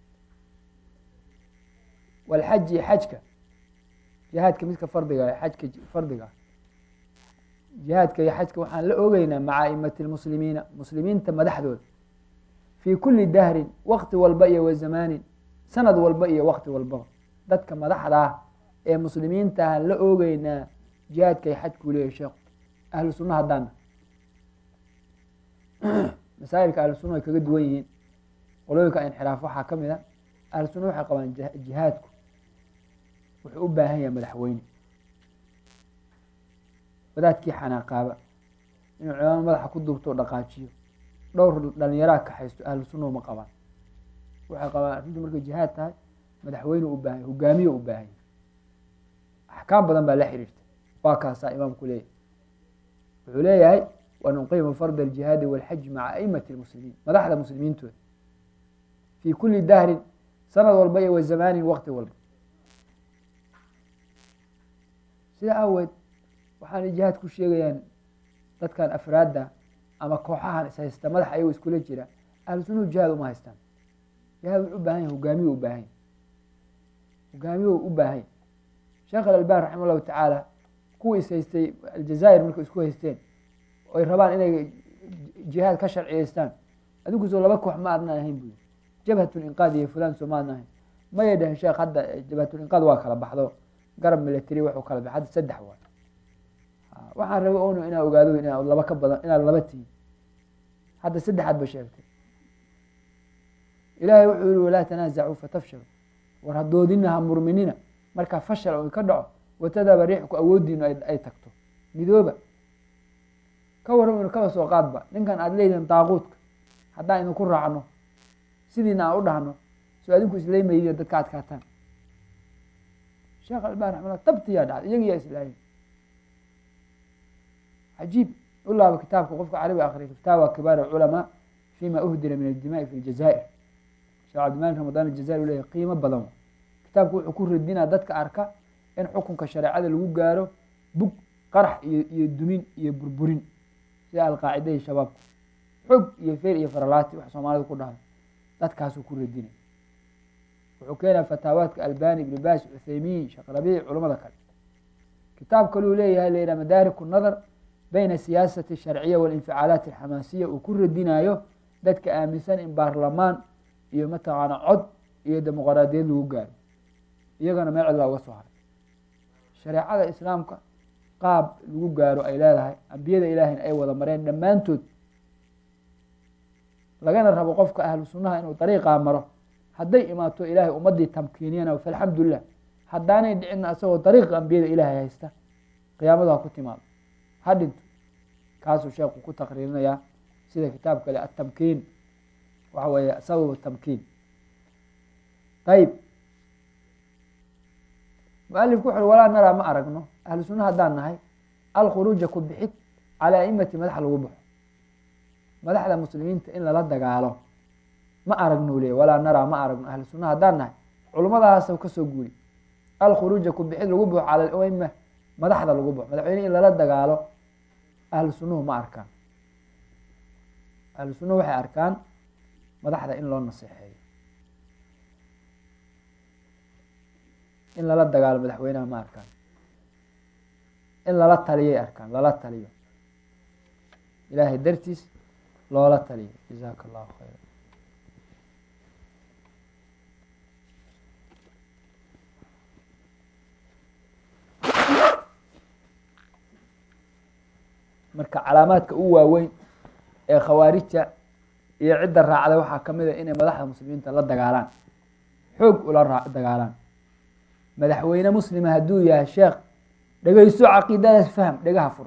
walxaji xajka jihaadka midka fardiga xajka fardiga jihaadka iyo xajka waxaan la oogeynaa maca aimati lmuslimiina muslimiinta madaxdooda fii kuli dahrin wakti walba iyo wa zamaanin sanad walba iyo wakti walbaba dadka madaxda ah ee muslimiinta ahaan la oogeynaa jihaadka iyo xajkuu leeyahy sheekhu ahlu sunna haddaana masaa'ilka ahlu sunna way kaga duwan yihiin qolooyinka inxiraaf waxaa ka mid a ahlu sunna waxay qabaan jihaadku wuxuu u baahan yahay madaxweyne wadaadkii xanaaqaaba inuu cimaamo madaxa ku duubto o dhaqaajiyo dhowr dhalinyaraa kaxaysto ahlu sunna uma qabaan waxay qabaan arrintu markay jihaad tahay madaxweyne u baahanya hogaamiye u baahan yahy axkaam badan baa la xiriirta waa kaasaa imaamku leeyahy wuxuu leeyahay wanuqiimu fard aljihaadi walxaji maca aimati lmuslimiin madaxda muslimiintooda fii kuli dahrin sanad walba iyo wa zamaanin wakti walba sidaa aaweed waxaana jihaad ku sheegayaan dadkan afraadda ama kooxahan is haysta madax ayagoo iskula jira ahlu sunuhu jihaad uma haystaan jihaad wuxuu u baahan yahy hogaamiye u baahan yahy hogaamiye u baahan yahy sheekh alalbani raxima allahu tacaala kuwa is haystay aljazaa'ir markay isku haysteen oy rabaan inay jihaad ka sharciyeystaan adinku soo laba koox ma adnaan ahayn bu jabhatlinqaad iyo fulan soo ma adna ahayn mayay dhaheen sheekh hadda jabhatlinqaad waa kala baxdo garab military waxuu kala baxay hadda saddex waay waxaan rabay onu inaa ogaado inaad laba ka badan inaad laba tihin hadda saddexaad ba sheegtay ilaahay wuxuu yihi walaa tanaazacuu fatafshalu war hadoodina ha murminina markaa fashal o ka dhaco watadaba riixku awoodiinu ay tagto midooba ka warramaynu kaba soo qaadba ninkan aada leedihin daaquudka haddaan idinku raacno sidiina aan u dhahno soo adinku islaymaydi dadka adkaataan sheekh albani raximala tabtiyaa dhacday iyagiyaa islaahay cajiib u laaba kitaabka qofka carabi akriya fataawa kibaar alculamaa fima uhdira min aldimaai fi ljazaa'ir sheekh cabdimalik ramadaan aljazair u leyahy qiimo badan kitaabku wuxuu ku radinaa dadka arka in xukunka shareecada lagu gaaro bug qarax iyo iyo dumin iyo burburin sida alqaacida iyo shabaabku xog iyo feer iyo faralaati wax soomaalida ku dhahdo dadkaasuu ku radinay wuxuu keenaa fataawaadka albani ibni bas cuthaymiin sheekh rabiic culamada kale kitaab kaluu leeyahay layidhaha madaariku nadar bayna siyaasati sharciya walinficaalaati alxamaasiya uu ku radinayo dadka aaminsan in baarlamaan iyo mataqaana cod iyo dimuqraadiyad lagu gaaro iyagana meel cid baa uga soo haray shareecada islaamka qaab lagu gaaro ay leedahay ambiyada ilaahayna ay wada mareen dhammaantood lagana rabo qofka ahlu sunnaha inuu dariiqaa maro hadday imaato ilaahay ummadii tamkiiniyana falxamdulilah haddaanay dhicina asagoo dariiqa ambiyada ilaahay haysta qiyaamadu ha ku timaado ha dhinto kaasuu sheekhu ku taqriirinayaa sida kitaab kale atamkiin waxa weeye sababu tamkiin ayib mualifku wuxu ui walaa naraa ma aragno ahlu sunna haddaan nahay alkhuruuja ku bixid calaa aimati madax lagu baxo madaxda muslimiinta in lala dagaalo ma aragno le walaa naraa ma aragno ahlu sunna haddaan nahay culummadaasa kasoo guuri alkhuruuja ku bixid lagu baxo cala alaima madaxda lagu baxo madaxweyne in lala dagaalo ahlu sunnuhu ma arkaan ahlu sunnuhu waxay arkaan madaxda in loo naseexeeyo in lala dagaalo madaxweynaha ma arkaan in lala taliyay arkaan lala taliyo ilaahay dartiis loola taliyo jazaaka allahu khayra marka calaamaadka u waaweyn ee khawaarijta iyo cidda raacday waxaa ka mid a inay madaxda muslimiinta la dagaalaan xoog ula raa dagaalaan madaxweyne muslima hadduu yahay sheekh dhegeyso caqiidadaas fahm dhegaha fur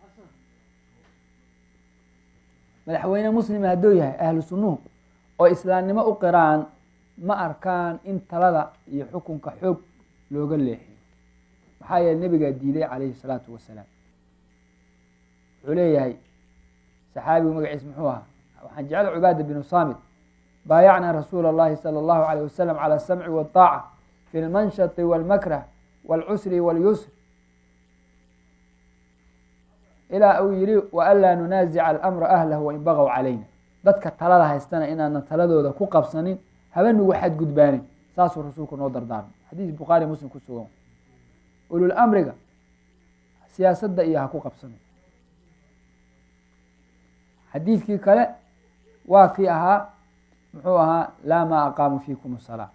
madaxweyne muslima hadduu yahay ahlu sunnuhu oo islaamnimo u qiraan ma arkaan in talada iyo xukunka xoog looga leexiyo maxaa yeele nebigaa diiday calayhi salaatu wasalaam wuxuu leeyahay saxaabigu magaciis muxuu ahaa waxaan jecel cubaada binu saamit baayacnaa rasuula اllahi salى اllahu alayh wasalam calى asamci waالطaaca fi lmanshati wاlmakrah wاlcusri wاlyusr ilaa uu yihi waanlaa nunaasica alamra ahlahu wain bagaw calayna dadka talada haystana inaanan taladooda ku qabsanin haba nugu xadgudbaanin saasuu rasuulku noo dardaarmay xadiis bukhaari muslim ku sugan ulul amriga siyaasadda iyo ha ku qabsanin xadiidkii kale waa kii ahaa muxuu ahaa laa maa aqaamu fiikum salaa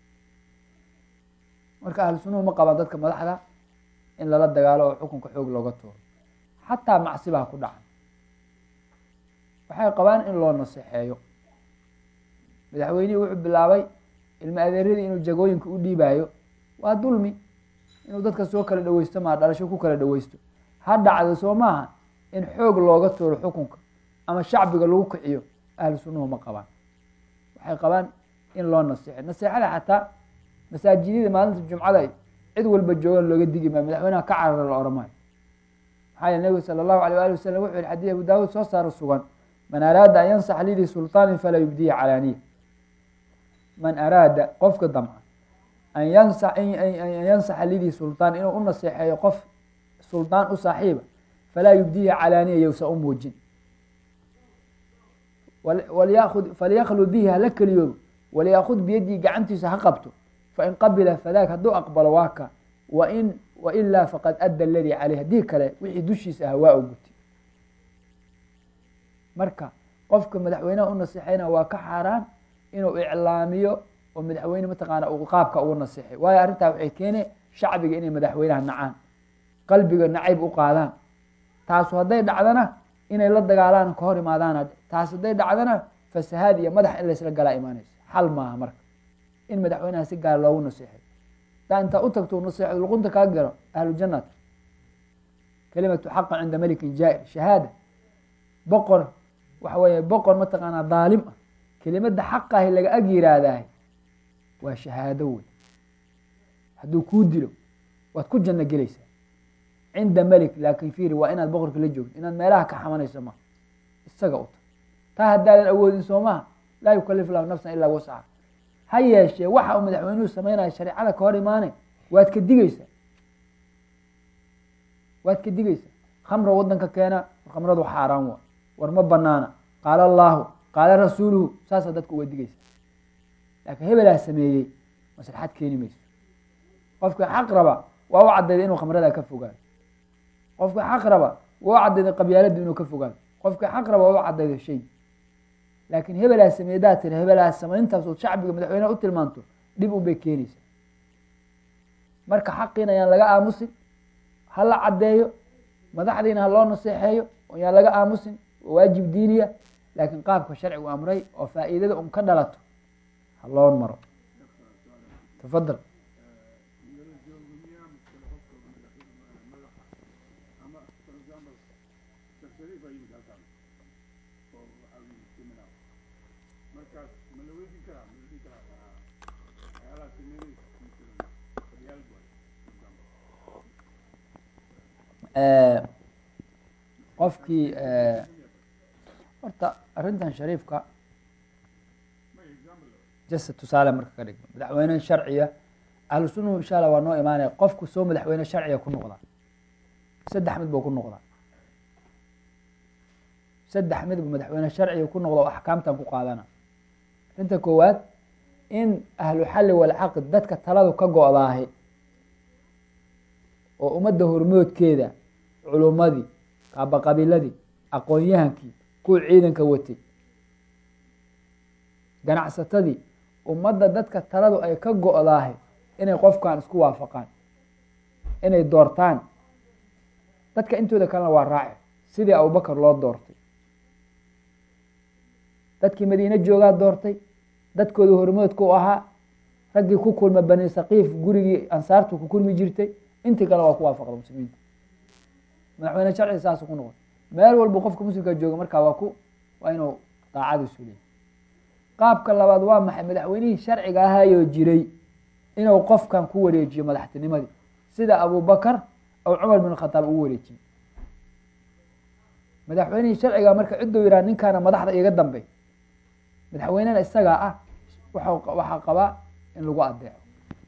marka ahlu sunuhu ma qabaan dadka madaxda in lala dagaalo oo xukunka xoog looga tuuro xataa macsibaha ku dhacan waxay qabaan in loo naseexeeyo madaxweynihii wuxuu bilaabay ilma adeeradii inuu jagooyinka u dhiibaayo waa dulmi inuu dadka soo kala dhaweysto maa dhalasho ku kala dhaweysto ha dhacdo soo maaha in xoog looga tuuro xukunka ama shacbiga lagu kiciyo ahlu sunnuhu ma qabaan waxay qabaan in loo naseexo naseexada xataa masaajidada maalinta jumcada cid walba joogan looga digi maayo madaxweynaha ka carara la ohan maayo maxaa yeele nebigu sala allahu alay ali wasalam wuxuu yihi xadii abu daawuud soo saaro sugan man araada an yansax lidii sulطaanin falaa yubdihi calaaniya man araada qofka damca an yansa an yansaxa lidii sulطaan inuu u naseexeeyo qof suldaan u saaxiiba falaa yubdihi calaaniya yowsa u muujin walyakud falyaklud bihi hala keliyoobo walyakud biyadii gacantiisa ha qabto fain qabila fadaak hadduu aqbalo waa ka wain wailaa faqad adda aladii caleyh haddii kale wixii dushiisa ahaa waa u guti marka qofka madaxweynaha u naseexeyna waa ka xaaraan inuu iclaamiyo oo madaxweyne mataqaana uu qaabka ugu naseexay waayo arrintaa waxay keene shacbiga inay madaxweynaha nacaan qalbiga nacayb u qaadaan taasu hadday dhacdana inay la dagaalaan ka hor imaadaan taas hadday dhacdana fasahaad iyo madax in laysla galaa imaanaysa xal maaha marka in madaxweynaha si gaar loogu naseexay daa intaa u tagto naseexo luqunta kaa galo ahlu jannat kalimatu xaqan cinda melikin jaa-ir shahaada boqor waxa weeye boqor mataqaanaa daalim ah kelimada xaqahi laga ag yiraahdaah waa shahaado wey hadduu kuu dilo waad ku janno gelaysaa cinda melik laakin firi waa inaad boqorka la joogto inaad meelaha ka xamanayso ma isaga u ta taa haddaadan awoodin soo maha laa yukalif lahu nafsan ilaa wasca ha yeeshee waxa uu madaxweynuhu sameynaya shareecada ka hor imaane waad ka digeysaa waad ka digeysaa khamra wadanka keena khamradu xaaraan waa war ma banaana qaala allaahu qaala rasuuluhu saasaa dadka uga digeysa laakiin hebelaa sameeyey maslaxad keeni mayso qofka xaq raba waa u cadayday inuu khamrada ka fogaado qofka xaq raba waa u cadayday qabyaaladu inuu ka fogaado qofka xaq raba waa u cadayday shay laakiin hebelaa sameedaa tiri hebelaa samayntaas oo shacbiga madaxweyneha u tilmaanto dhib un bay keenaysaa marka xaqiina ayaan laga aamusin ha la caddeeyo madaxdiina ha loo naseexeeyo ayaan laga aamusin waa waajib diiniya laakiin qaabka sharcigu amray oo faa'iidada un ka dhalato ha loo maro tafadal qofkii horta arrintan shariifka jase tusaale marka ka dhigno madaxweyne sharciya ahlu sunnahu insha allah waa noo imaanaya qofku soo madaxweyne sharciga ku noqdaa saddex mid buu ku noqdaa saddex mid buu madaxweyne sharciga ku noqda oo axkaamtan ku qaadana arrinta koowaad in ahlu xalli walcaqd dadka taladu ka go-daahi oo ummadda hormoodkeeda culummadii kaabaqabiiladii aqoon-yahankii kuwa ciidanka watay ganacsatadii ummadda dadka taladu ay ka go-daahay inay qofkan isku waafaqaan inay doortaan dadka intooda kalena waa raaci sidii abubakar loo doortay dadkii madiine joogaa doortay dadkooda hormoodka u ahaa raggii ku kulma bani sakiif gurigii ansaartu ku kulmi jirtay intii kale waa ku waafaqda muslimiinta madaxweyne sharci saasu ku noqon meel walba qofka muslimka jooga markaa waa ku waa inuu daacadiisu leeyay qaabka labaad waa maxay madaxweynihii sharciga ahayoo jiray inuu qofkan ku wareejiyo madaxtinimadii sida abubakar ou cumar bin khataab ugu wareejiyey madaxweynihii sharciga marka cidduu yidhaha ninkaana madaxda iga dambey madaxweynena isagaa ah wa waxaa qabaa in lagu adeeco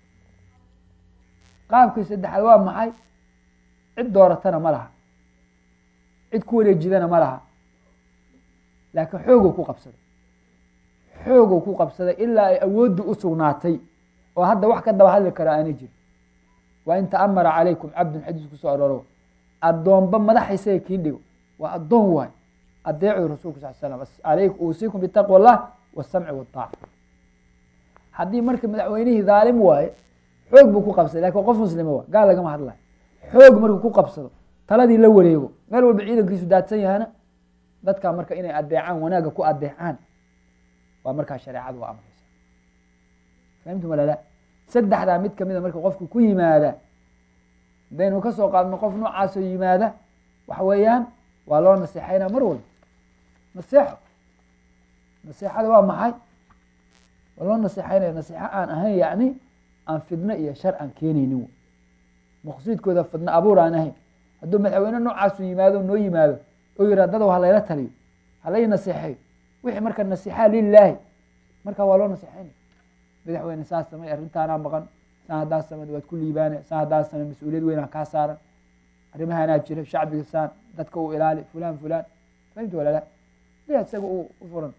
qaabkii saddexaad waa maxay cid dooratana ma laha cid ku wareejidana ma laha laakiin xooguu ku qabsaday xooguu ku qabsaday ilaa ay awooddu u sugnaatay oo hadda wax ka daba hadli kara aana jiro waa in ta'amara calaykum cabdun xadiis kusoo arooro addoonba madaxa isaga kii dhigo waa addoon waay adeecu rasulku sal slam alay uusikum bitaqwa allah wasamci waaaca haddii marka madaxweynihii dhaalim waaye xoog buu ku qabsaday lakin qof muslima waa gaal lagama hadlayo xoog markuu ku qabsado taladii la wareego meel walba ciidankiisu daadsan yahana dadkaa marka inay adeecaan wanaagga ku adeecaan waa markaa shareecadu waa amraysa fahamtu malala saddexdaa mid kamida marka qofku ku yimaada hadaynu kasoo qaadno qof noocaasoo yimaada waxa weeyaan waa loo naseexaynaa mar walba naseexo naseexada waa maxay waa loo naseexaynaya naseexo aan ahayn yacni aan fidno iyo shar aan keenaynin w maqsuudkooda fidno abuur aan ahayn hadduu madaxweyne noocaasu yimaado noo yimaado oo yiraa dadow halayla taliyo halay naseexeyo wixii marka nasixa lilaahi marka waa loo naseexaynaya madaxweyne saas samay arrintaanaa maqan saa haddaa samad waad ku liibaane saa haddaa samay mas-uuliyad weynaa kaa saaran arrimahanaa jira shacbiga saan dadka u ilaali fulan fulan fahimta walala ya isaga u furan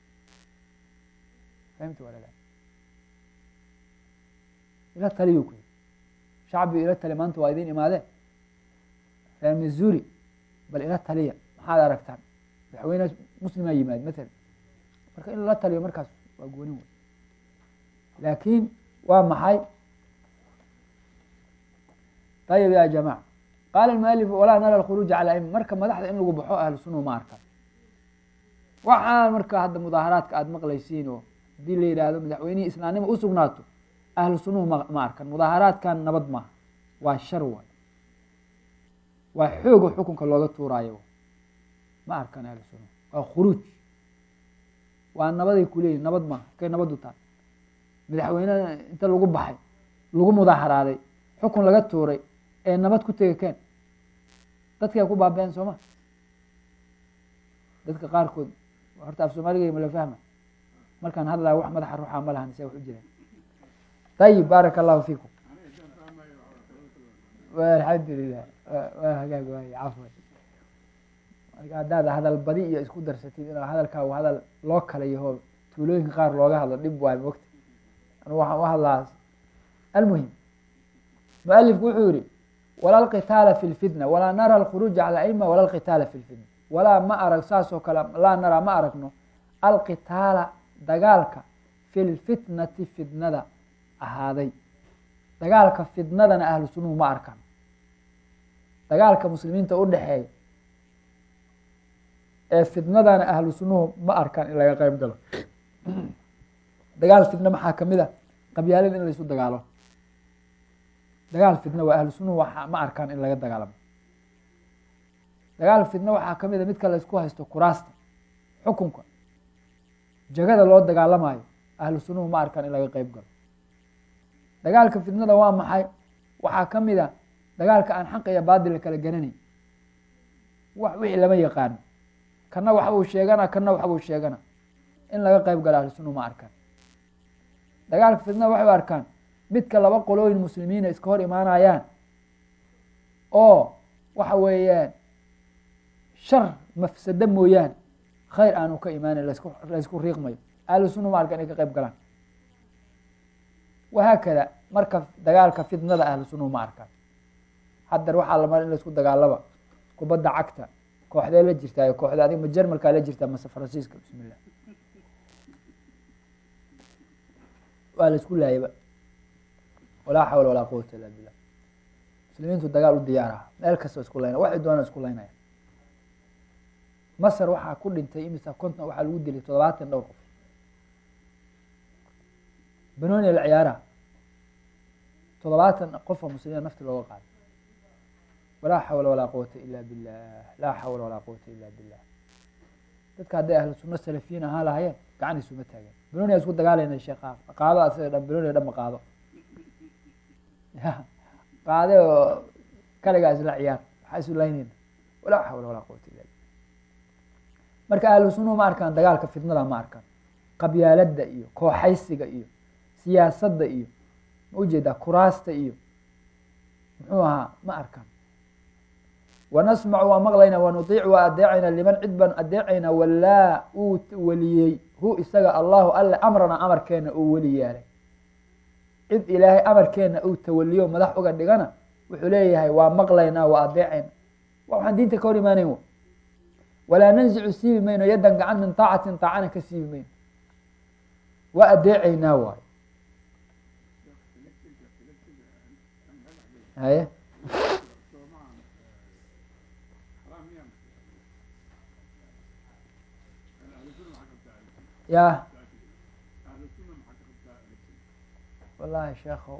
fahimta walala ila taliyu ku shacbiga ila tali maanta waa idin imaadeen reer missouri bal ila taliya maxaad aragtaan madaxweyne muslimaa yimaad matala marka in lala taliyo markaas waa goonin wey laakiin waa maxay ayib ya jamaca qaala mualif walaa nara alkhuruuja cala im marka madaxda in lagu baxo ahlu sunna ma arkan waxaan marka hadda mudaaharaadka aada maqlaysiin oo haddii la yidhaahdo madaxweynihii islaamnima u sugnaato ahlu sunnuhu ma ma arkan mudaaharaadkan nabad maaha waa shar waay waa xooga xukunka looga tuuraayo ma arkan ahlu sunnuhu waa khuruuj waa nabaday kuleeyihin nabad maaha kay nabadu tahay madaxweyne inta lagu baxay lagu mudaaharaaday xukun laga tuuray ee nabad ku tega keen dadkaa ku baaba-een sooma dadka qaarkood horta af soomaaliga mala fahma markaan hadlaya wax madaxa ruuxa ma lahan se wax u jiraan ayib baaraka allahu fiikum alxamdulilah waa hagaag waay cafwan marka haddaad hadal badi iyo isku darsatid in hadalkaa hadal loo kala yaho tuulooyinka qaar looga hadlo dhib waay mogta anu waxaan u hadlaa almuhim mualifku wuxuu yihi wala alqitaala fi lfitna walaa nara alkhuruuja cala aima wala alqitaala fi lfitna walaa ma arag saas oo kale laa naraa ma aragno alqitaala dagaalka fi lfitnati fitnada ahaaday dagaalka fitnadana ahlu sunnuhu ma arkan dagaalka muslimiinta u dhexeeya ee fitnadana ahlu sunnuhu ma arkan in laga qeyb galo dagaal fitna maxaa kamid a qabyaalada in laysu dagaalo dagaal fitna waa ahlu sunnuhu waa ma arkaan in laga dagaalamo dagaal fitna waxaa kamid a midka laysku haysto kuraasta xukunka jagada loo dagaalamayo ahlu sunnuhu ma arkaan in laga qeyb galo dagaalka fitnada waa maxay waxaa kamid a dagaalka aan xaqa iyo baadila kala garanay wax wixii lama yaqaano kana waxbuu sheegana kana waxbuu sheegana in laga qeyb galo ahlu sunnuhu ma arkaan dagaalka fitnada waxay u arkaan midka laba qolooyin muslimiina iska hor imaanayaan oo waxa weeyaan shar mafsado mooyaane khayr aanu ka imaanin lasku laysku riiqmayo ahlu sunna ma arkan inay ka qeyb galaan wahaakada marka dagaalka fitnada ahlu sunnahu ma arkaan haddar waxaa la mara in laisku dagaalaba kubadda cagta kooxdee la jirtaayo kooxda adig ma jermalkaa la jirtaa mase faransiiska bismillah waa la isku laayaba walaa xawla walaa quwata illa billah muslimiintu dagaal u diyaaraha meel kasta isku layna waxay doonaan isku laynaya masar waxaa ku dhintay imisa konton waxaa lagu dilay toddobaatan dhowr qof banonia la ciyaaraha toddobaatan qofa muslimiina nafti looga qaaday walaa xawla walaa quwata ila billah laa xawla walaa quwata ila billah dadka hadday ahlu sunno salafiyiin ahaa lahayeen gacan isuma taageen banonia isku dagaalayna sheekha qaado asaga dhan banonia dhan ma qaado ya qaade oo kaligaa isla ciyaar waxaa isu laynayna walaa xawla walaa quwata illa billah marka ahlu sunnuhu ma arkaan dagaalka fitnada ma arkaan qabyaaladda iyo kooxaysiga iyo siyaasadda iyo ma ujeedaa kuraasta iyo muxuu ahaa ma arkaan wanasmacu waa maqlaynaa wanudiic waa adeecayna liman cid baan adeecayna walaa uu weliyey hu isaga allahu alle amrana amarkeena uu weli yeelay cid ilaahay amarkeena uu tawaliyo madax uga dhigana wuxuu leeyahay waa maqlaynaa waa adeecayna wa waxaan diinta ka hor imaanayn w walaa nanzicu siibi mayno yaddan gacan min taacatin taacana ka siibi mayno waa adeecaynaa waayo haye ya wallahi sheekhow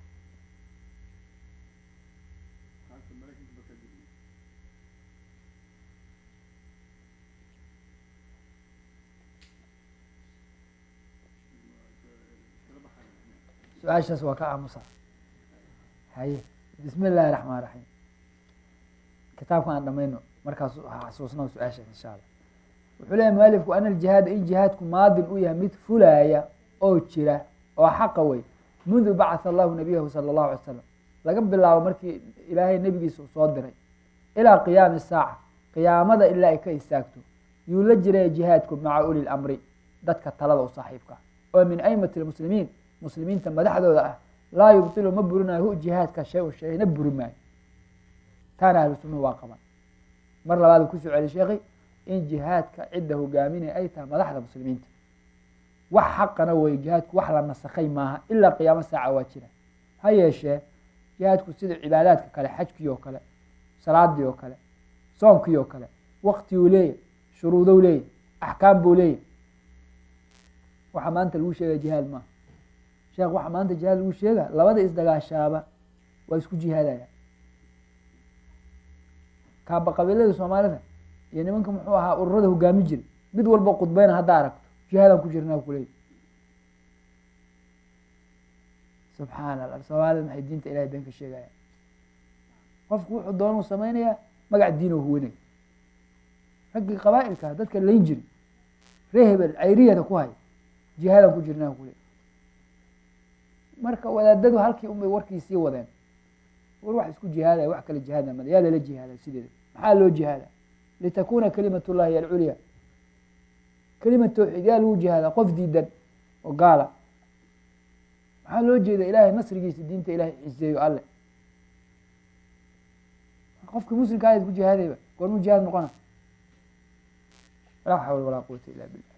su-aashaas waa ka aamusa haye bismi illaahi raxmaan raxiim kitaabkan aan dhamayno markaas xasuusno su-aashaas insha allah wuxuu leeyahy mualifku ana aljihaada in jihaadku maadin u yahay mid fulaaya oo jira oo xaqa wey mundu bacatha allahu nabiyahu sala allahu alay slam laga bilaabo markii ilaahay nebigiisa uu soo diray ilaa qiyaami saaca qiyaamada ilaa ay ka istaagto yuu la jiraya jihaadku maca uli lamri dadka talada u saaxiibka oo min aimati lmuslimiin muslimiinta madaxdooda ah laa yubtilu ma burinayo hu jihaadka shay un shayna buri maayo taana ahlu sunnuhu waa qaban mar labaad kusoo celi sheekhi in jihaadka cidda hogaaminaya ay tahay madaxda muslimiinta wax xaqana wey jihaadku wax la nasakhay maaha ilaa qiyaamo saaca waa jira ha yeeshee jihaadku sida cibaadaadka kale xajkii oo kale salaadii oo kale soonkii oo kale waktiguu leeyahy shuruudow leeyahy axkaam buu leeyahy waxaa maanta lagu sheegaya jihaad maaha sheekh waxaa maanta jihaad lagu sheega labada isdagaashaaba waa isku jihaadaya kaaba qabiilada soomaalida iyo nimanka muxuu ahaa ururada hogaami jiray mid walba khudbeyna haddaa aragto jihaadaan ku jirnaa kuleeyahy subxaana allah soomaalida maxay diinta ilahay been ka sheegaya qofku wuxuu doonuu samaynayaa magac diin oo huwanay raggii qabaa'ilka dadka layn jiri ree hebel cayriyada ku hay jihaadaan ku jirnaa kuleeyahy marka wadaadadu halkii unbay warkii sii wadeen war wax isku jihaadaya wax kale jihaada mada yaa lala jihaada sideeda maxaa loo jihaada litakuna kalimat llahi hiy alculya kelima tawxiid yaa lagu jihaada qof diidan oo gaala maxaa loo jeeda ilahay nasrigiisa diinta ilahay xiseeyo alle qofki muslimka ayaad ku jihaadayba goormuu jihaad noqona laa xawla walaa quwata illa billah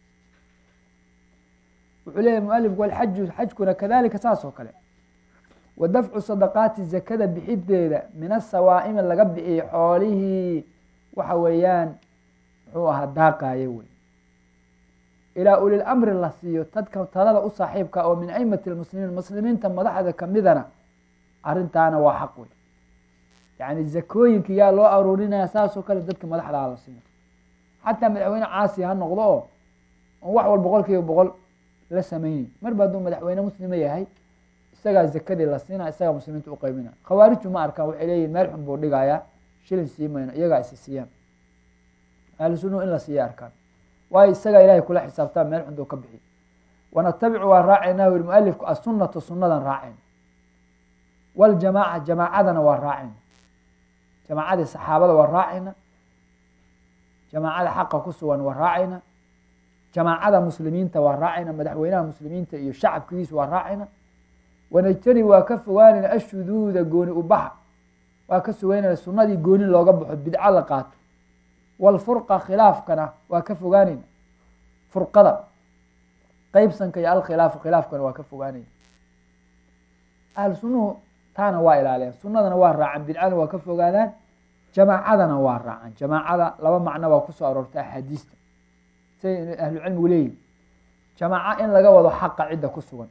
wuxuu leeyahy mualifku walxaju xajkuna kadalika saas oo kale wa dafcu sadaqaati zakada bixideeda min asawaa'imi laga bixiyey xoolihii waxa weeyaan muxuu ahaa daaqaaye wey ilaa ulil amri la siiyo dadka talada u saaxiibka oo min aimati lmuslimiin muslimiinta madaxda kamidana arrintaana waa xaq wey yani zakooyinka yaa loo aruurinaya saasoo kale dadka madaxdaa la siiyo xataa madaxweyne caasi ha noqdo oo on wax wal boqol kiiba boqol la sameynay marba hadduu madaxweyne muslima yahay isagaa zakadii la siina isagaa muslimiinta u qeybina khawaariju ma arkaan waxay leeyihin meel xun buu dhigayaa shilin sii mayno iyagaa isi siiyaan ahlu sunnuhu in la siiya arkaan waayo isagaa ilahay kula xisaabtaa meel xun duu ka bixiy wanatabicu waa raacaynaa wiri mualifku asunata sunnadan raacayna waljamaaca jamaacadana waa raacayna jamaacadii saxaabada waa raacayna jamaacada xaqa ku sugan waa raacayna jamaacada muslimiinta waa raacayna madaxweynaha muslimiinta iyo shacabkiisu waa raacayna wanajtanib waa ka fogaanayna ashuduuda gooni ubaxa waa ka sugeynayna sunadii gooni looga baxo bidco la qaato walfurqa khilaafkana waa ka fogaanayna furqada qeybsanka iyo alkhilaafu khilaafkana waa ka fogaanayna ahlu sunnuhu taana waa ilaaliyaan sunadana waa raacan bidcana waa ka fogaadaan jamaacadana waa raacan jamaacada laba macno baa kusoo aroortay axaadiista siday ahlucilmigu leeyihin jamaaco in laga wado xaqa cidda ku sugan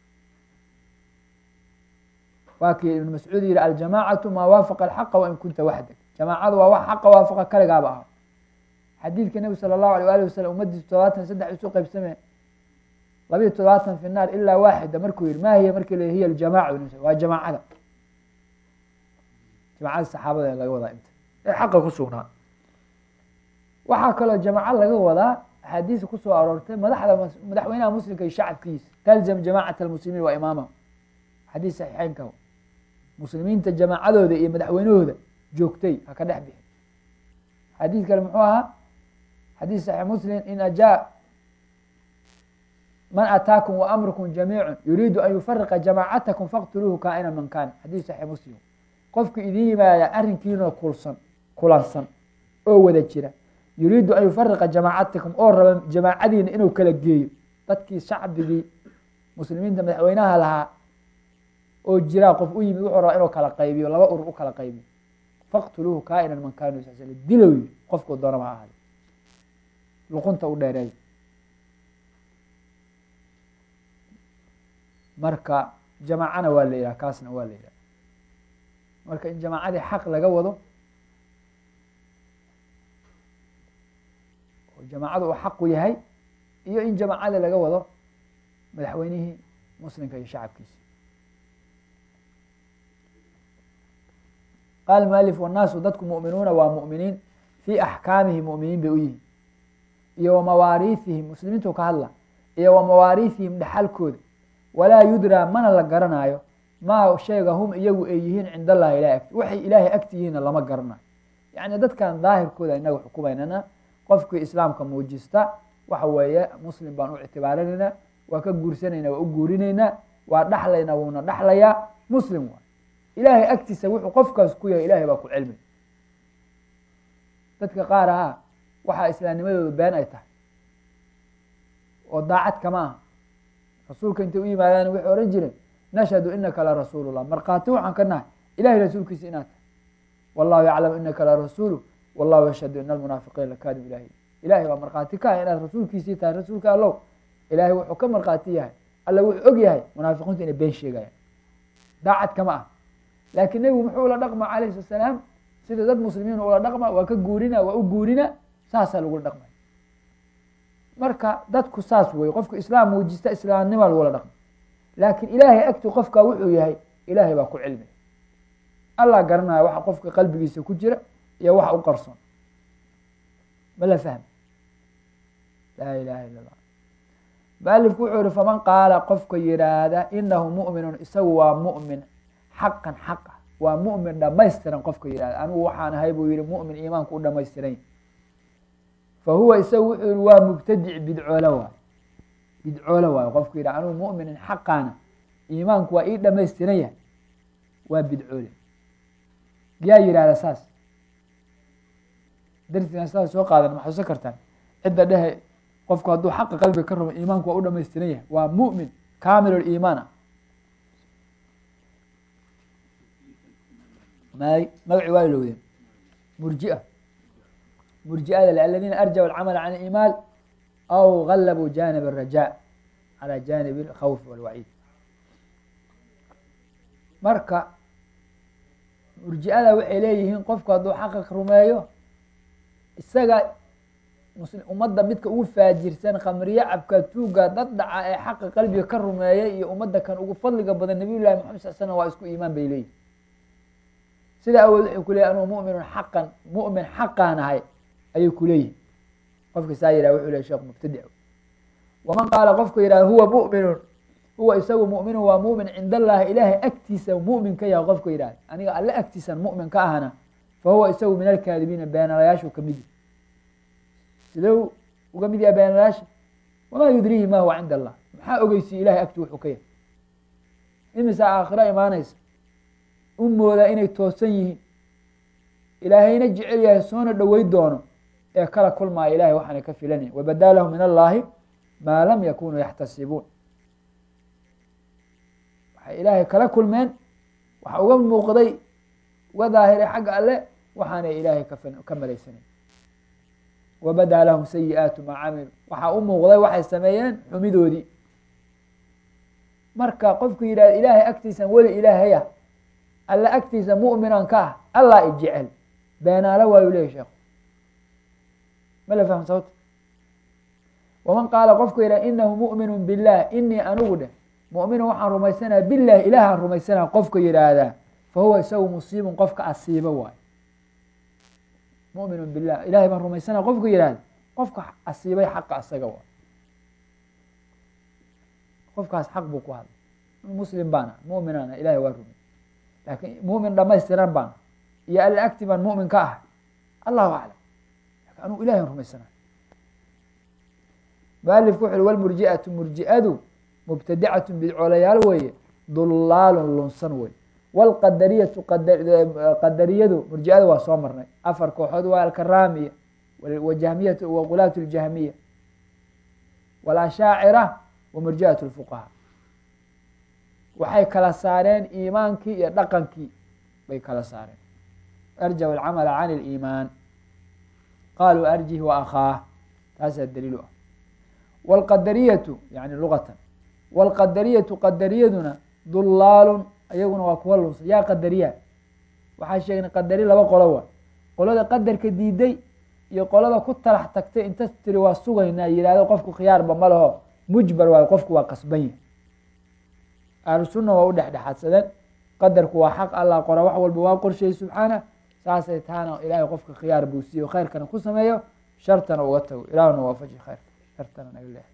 waa kii ibn mascuud yihi aljamaacatu maa waafaqa alxaqa wain kunta waxdak jamaacadu waa wax xaqa waafaqa kaligaaba aha xadiidka nebi sala allahu alay ali wasalam umadiisu todobaatan saddex isu qaybsamee labiiyo todobaatan fi naar ilaa waaxida markuu yihi ma hiya markii l hiya aljamaca waa jamaacada jamaacada saxaabada laga wadaa inta ee xaqa ku sugnaa waxaa kaloo jamaaco laga wadaa axaadiisa kusoo aroortay madaxda madaxweynaha muslimka iyo shacabkiisa talzam jamacat almuslimiin wa imaamahum xadiis saxiixeynka muslimiinta jamaacadooda iyo madaxweynahooda joogtay ha ka dhex bixin xadiis kale muxuu ahaa xadiis saxiix muslim in ajaa man ataakum wa amrukum jamiicu yuriidu an yufariqa jamaacatakum faqtuluuhu kaa'ina man kaana xadiis saxiix muslim qofku idin yimaada arrinkiinoo kulsan kulansan oo wada jira yuriidu an yufariqa jamaacatakum oo raba jamaacadiina inuu kala geeyo dadkii shacbigii muslimiinta madaxweynaha lahaa oo jiraa qof u yimid wuxuu rabaa inuu kala qaybiyo laba urur u kala qaybiyo faqtuluuhu kaainan man kaanu sal sl dilow yiri qofkuu doonaba ha ahaada luqunta u dheereeyo marka jamaacana waa la yidhaha kaasna waa la yidhaha marka in jamaacadii xaq laga wado oo jamaacadu uu xaqu yahay iyo in jamaacada laga wado madaxweynihii muslimka iyo shacabkiisa qaal mualif wannaasu dadku mu'minuuna waa mu'miniin fii axkaamihi mu'miniin bay u yihiin iyo wa mawaariihihim muslimiintu ka hadla iyo wa mawaariihihim dhexalkooda walaa yudraa mana la garanaayo maa sheega hum iyagu ay yihiin cind allahi ilahi agti waxay ilaahay agti yihiinna lama garanayo yacni dadkan daahirkooda inaga xukumaynana qofkii islaamka muujista waxa weeye muslim baan u ictibaarinaynaa waa ka guursanaynaa waa u guurinaynaa waa dhaxlaynaa wuuna dhaxlayaa muslim waay ilaahay agtiisa wuxuu qofkaas ku yahay ilahay baa ku cilmi dadka qaar ahaa waxaa islaamnimadooda been ay tahay oo daacad kama aha rasuulka intay u yimaadaan waxay ohan jireen nashhadu inaka la rasuulullah markhaati waxaan ka nahay ilahay rasuulkiisa inaad tahay wallahu yaclamu inaka la rasuulu wallahu yashhadu ina almunaafiqiina lakaadib ilahi ilahay baa markhaati ka ah inaad rasuulkiisii tahay rasuulka allow ilahay wuxuu ka markhaati yahay alla wuxuu og yahay munaafiqiintu inay been sheegayaan daacad kama ah laakiin nebigu muxuu ula dhaqma calayhi sala salaam sida dad muslimiin ula dhaqma waa ka guurina waa u guurina saasaa lagula dhaqmay marka dadku saas wey qofku islaam muujista islaamnima lagula dhaqma laakiin ilaahay agti qofka wuxuu yahay ilaahay baa ku cilmi allah garanaya waxa qofka qalbigiisa ku jira iyo waxa u qarsoon ma la fahmi laa ilaha illa allah mualifku wuxuu yihi faman qaala qofka yihaahda inahu mu'minun isagu waa mu'min xaqan xaqa waa mu'min dhamaystiran qofka yihahda anigu waxaan ahay buu yihi mu'min iimaanku u dhamaystiran fa huwa isagu wuxuu yihi waa mubtadic bidcoolo waay bidcoolo waayo qofku yidhah anigu mu'minin xaqaana iimaanku waa ii dhamaystiran yahay waa bidcoole yaa yihahda saas darsigan saas soo qaadan ma xuso kartaan cidda dhehe qofku hadduu xaqa qalbiga ka rumo iimaanku waa u dhamaystiran yahay waa mu'min kamil iimaan ah may magaci waa ilowdeen murjia murjiada aladiina arjacu alcamala can iimaan aw galabuu janib الraja calى janib اkhawf walwaciid marka murjiada waxay leeyihiin qofku hadduu xaqa rumeeyo isaga ummadda midka ugu faajirsan khamriye cabka tuuga dad dhaca ee xaqa qalbiga ka rumeeyay iyo ummadda kan ugu fadliga badan nabiy llahi maxamed sal slam waa isku iimaan bay leeyihin sidaa awood waxay ku leeyihin anugu muminun xaqan mu'min xaqaan ahay ayay ku leeyihin qofka saa yihah wuxuu ley sheekh mubtadic waman qaala qofka yihahda huwa mu'minun huwa isagu mu'minun waa mu'min cind allahi ilaahay agtiisa mu'min ka yahay qofka yihahda aniga alle agtiisan mu'min ka ahana fa huwa isagu min alkaadibiina beenalayaashu kamid yahy sidee uga mid yahay beenalayaasha wamaa yudrihi ma huwa cinda allah maxaa ogeysiye ilahay agti wuxuu ka yahay imisa aakhiro imaanaysa u moodaa inay toosan yihiin ilaahayna jecel yahay soona dhowey doono ee kala kulmaaya ilahay waxaanay ka filanayn wabadaa lahu min allahi maa lam yakunuu yaxtasibuun waxay ilaahay kala kulmeen waxa uga muuqday uga daahiray xagga alle waxaanay ilaahay ka malaysanayn wabadaa lahum sayi-aatu maa camilu waxaa u muuqday waxay sameeyeen xumidoodii marka qofku yidhahda ilaahay agtiisan weli ilaahaya alla agtiisa mu'minan ka ah allah i jecel beenaalo waayu leyahy sheekhu ma la fahm sababta waman qaala qofku yidhaha inahu mu'minu bilah inii anigu dheh mu'minu waxaan rumaysanaya bilahi ilaahaan rumaysanaya qofka yidhaahdaa fa huwa isagu musiibun qofka asiibo waayo mu'minu bilah ilahay baan rumaysanaya qofku yidhahda qofka asiibay xaqa asaga waay qofkaas xaq buu ku hadlay muslim baana mu'minaana ilahay waa rumay laakiin mu'min dhamaystiran baana iyo alla agti baan mu'min ka ahay allahu aclam lakin anugu ilahay aan rumaysanayo mualifku wuxu uhi walmurji'atu murji'adu mubtadicatu bidcoolayaal weeye dullaalun lunsan wey wlqadariyatu qadariyadu murji'ada waa soo marnay afar kooxood waa alkaramiya wajahmiyatu waqulaat ljahmiya walashaacira wa murji'at lfuqaha waxay kala saareen iimaankii iyo dhaqankii bay kala saareen arjaw alcamala can اliimaan qaluu arjih wa akhaah taasaa daliil u ah wاlqadariyatu yani lugatan wاlqadariyatu qadariyaduna dullaalun ayaguna waa kuwa lunsan yaa qadariya waxaa sheegnay qadari laba qolo waa qolada qadarka diiday iyo qolada ku talax tagtay inta tiri waa sugaynaa yihahdo qofku khiyaarba ma laho mujbar waayo qofku waa qasban yahy ahlu sunna waa u dhexdhexaadsadeen qadarku waa xaq allah qora wax walba waa qorsheeyey subxaana saasay taana ilaahay qofka khiyaar buu siiyo khayrkana ku sameeyo shartana uga tago ilaahuna waafaji khayrka shartana naga leehay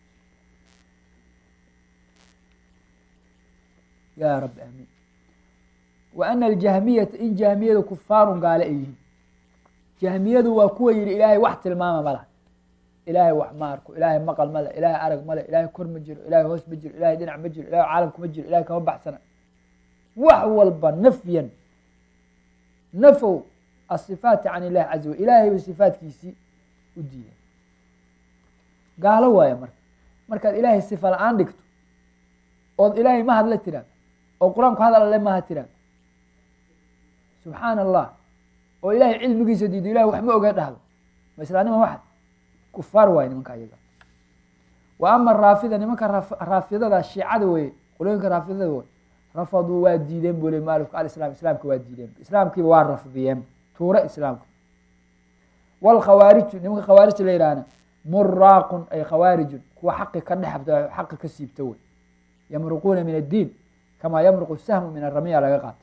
ya rabbi amiin wa ana aljahmiyata in jahmiyadu kufaarun gaale ay yihiin jahmiyadu waa kuwa yihi ilaahay wax tilmaama ma laha ilaahay wax ma arko ilaahay maqal ma le ilaahay arag ma le ilaahay kor ma jiro ilaahay hoos ma jiro ilahay dhinac ma jiro ilahay caalamka ma jiro ilahay kama baxsana wax walba nafyan nafow asifaati can illahi caza wajal ilaahay bay sifaatkiisii u diideen gaalo waaya marka markaad ilaahay sifa la-aan dhigto ood ilaahay ma hadla tiraado oo qur-aanku hadal alle maha tiraado subxaana allah oo ilaahay cilmigiisa diido ilahay wax ma oga dhahdo ma islaanima waxad kufaar waaye nimanka ayaga wa ama raafida nimanka raafidada shiicada weye qolooyinka raafidada wey rafaduu waa diideen buu le mualifku alislam islaamka waa diideen islaamkiiba waa rafdiyeen tuure islaamka wlkhawaariju nimanka khawaarijta la yihahna muraaqun ay khawaarijun kuwa xaqi ka dhexabta xaqi ka siibta wey yamruquuna min addiin kamaa yamruqu sahmu min aramiya laga qaatay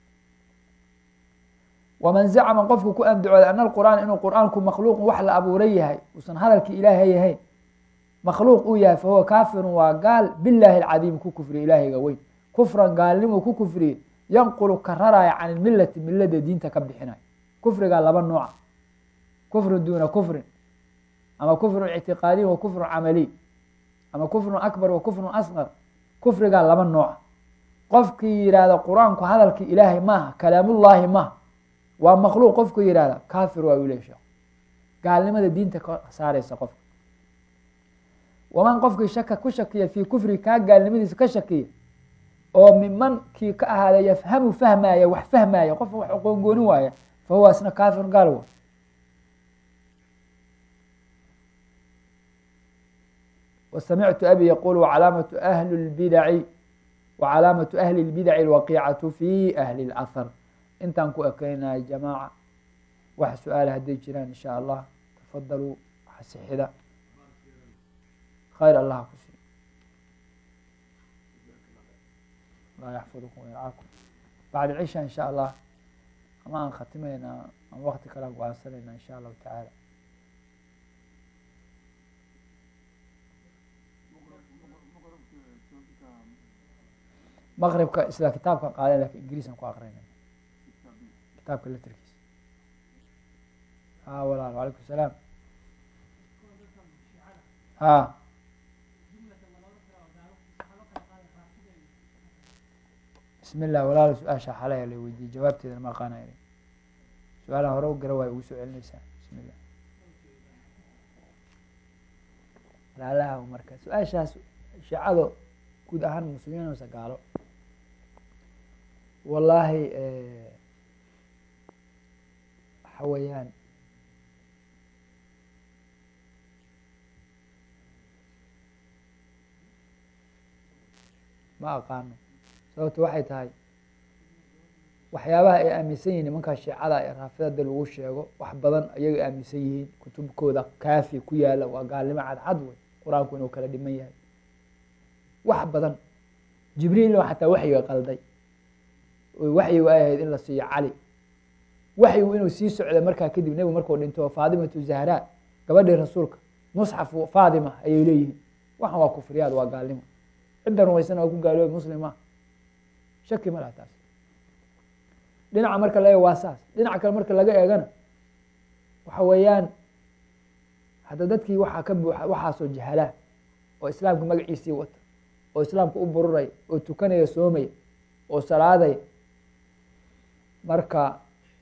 waman zacma qofku ku andacooday ana alqur'aan inuu qur'aanku makhluuqun wax la abuuray yahay uusan hadalkii ilaahay yahayn makhluuq uu yahay fahuwa kaafirun waa gaal bilaahi alcadiim ku kufriye ilaahayga weyn kufran gaalnimuu ku kufriye yanqulu ka raraya can ilmilati milada diinta ka bixinayo kufrigaa laba nooca kufrun duuna kufrin ama kufrun ictiqaadiy wa kufrun camaliy ama kufrun akbar wa kufrun asqar kufrigaa laba nooca qofkii yihahda qur-aanku hadalkii ilaahay maaha kalaamullaahi maaha waa makhluuq qofku yihahda kafir waa ule sheekh gaalnimada diinta ka saareysa qofka waman qofkii shaka ku shakiya fii kufri kaa gaalnimadiisa ka shakiya oo miman kii ka ahaada yafhamu fahmaya wax fahmaya qofka wax aqoongooni waaya fa huwa isna kafir gaal wa wasamictu abi yaqul wacalaamatu ahli lbidaci wacalaamatu ahli اlbidaci alwaqiicatu fi ahli اlahar intaan ku ekeynaya jamaaca wax su-aala hadday jiraan in sha allah tafadaluu xasixida khayr allah ku siiyo allah yaxfidkum wayarcaakum bacda cisha in sha allah ama aan khatimeynaa ama wakti kale aan go-aansanayna in sha allahu tacaala maqribka isla kitaabka qaada lakin ingiriisan ku aqrinay kitaabka letrkiisa ha walaal alaykum salaam ha bismi llah walaal su-aasha xalaya la weydiiyey jawaabteedana ma aqaanay su-aalaan hore u gara waay ugu soo celinaysaa bismi llah walaalaha marka su-aashaas shiicado guud ahaan muslimiin mase gaalo wallaahi waxa weeyaan ma aqaano sababto waxay tahay waxyaabaha ay aaminsan yihin nimankaa shiicada ee raafidada lagu sheego wax badan ayagay aaminsan yihiin kutubkooda kaafi ku yaala waa gaalnimo cadcad wey qur-aanku inuu kala dhiman yahay wax badan jibriilna xataa waxyiga qalday waxyigu ay ahayd in la siiyo cali waxyigu inuu sii socda markaa kadib nebigu markuu dhinto faadimatu zahra gabadhii rasuulka musxaf faadima ayay leeyihiin waxan waa kufriyaad waa gaalnimo cidda rumaysana waa ku gaaloobi muslima shaki ma laha taas dhinaca marka la eego waa saas dhinaca kale marka laga eegana waxa weeyaan hadda dadkii waxaa ka buuxa waxaasoo jahalaa oo islaamka magaciisii wata oo islaamka u bururaya oo tukanaya soomaya oo salaadaya marka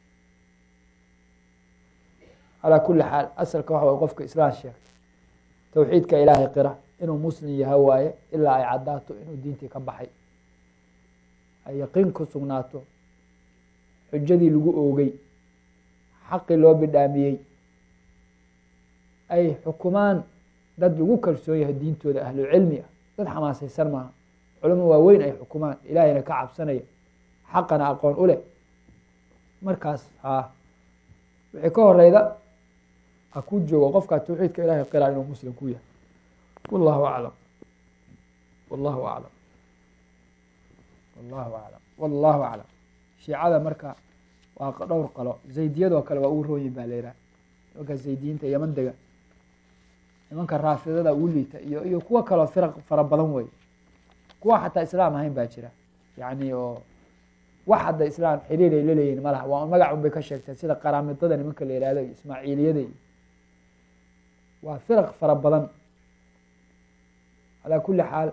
calaa kuli xaal asalka waxa way qofka islaam sheegtay tawxiidka ilaahay qira inuu muslim yaha waaye ilaa ay caddaato inuu diintii ka baxay ay yaqiin ku sugnaato xujadii lagu oogay xaqii loo bidhaamiyey ay xukumaan dad lagu kalsoon yahay diintooda ahlucilmi ah dad xamaasaysan maaha culamo waaweyn ay xukumaan ilaahayna ka cabsanaya xaqana aqoon u leh markaas haa wixii ka horeyda ha ku joogo qofkaa tawxiidka ilahay qiraa inuu muslim ku yahay wallahu aclam wallahu aclam wallahu aclam wallahu aclam shiicada marka waa dhowr qalo zaydiyadoo kale waa ugu rooyin baa la yidhaha nimanka zaydiyiinta yaman dega nimanka raafidada ugu liita iyo iyo kuwo kaloo firaq fara badan wey kuwa xataa islaam ahayn baa jira yani oo wax hadda islaam xiriir ay laleeyihin malaha waa magac un bay ka sheegteen sida qaraamidada nimanka la yihahdo iyo ismaaciiliyada iyo waa firaq fara badan calaa kuli xaal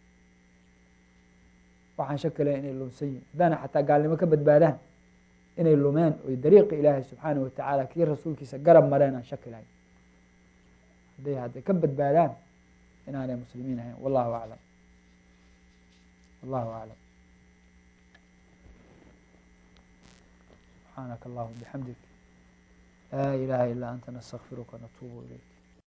waxaan shakilaya inay lumsan yihin haddaana xataa gaalnimo ka badbaadaan inay lumeen oy dariiqi ilaahay subxaanahu watacaala kii rasuulkiisa garab mareen aan shaki lahayn hadday hadday ka badbaadaan inaanay muslimiin ahayn wallahu aclam wallahu aclam subxaanaka allahuma bixamdik laa ilaha ilaa anta nastakfiruka natuubu ilayk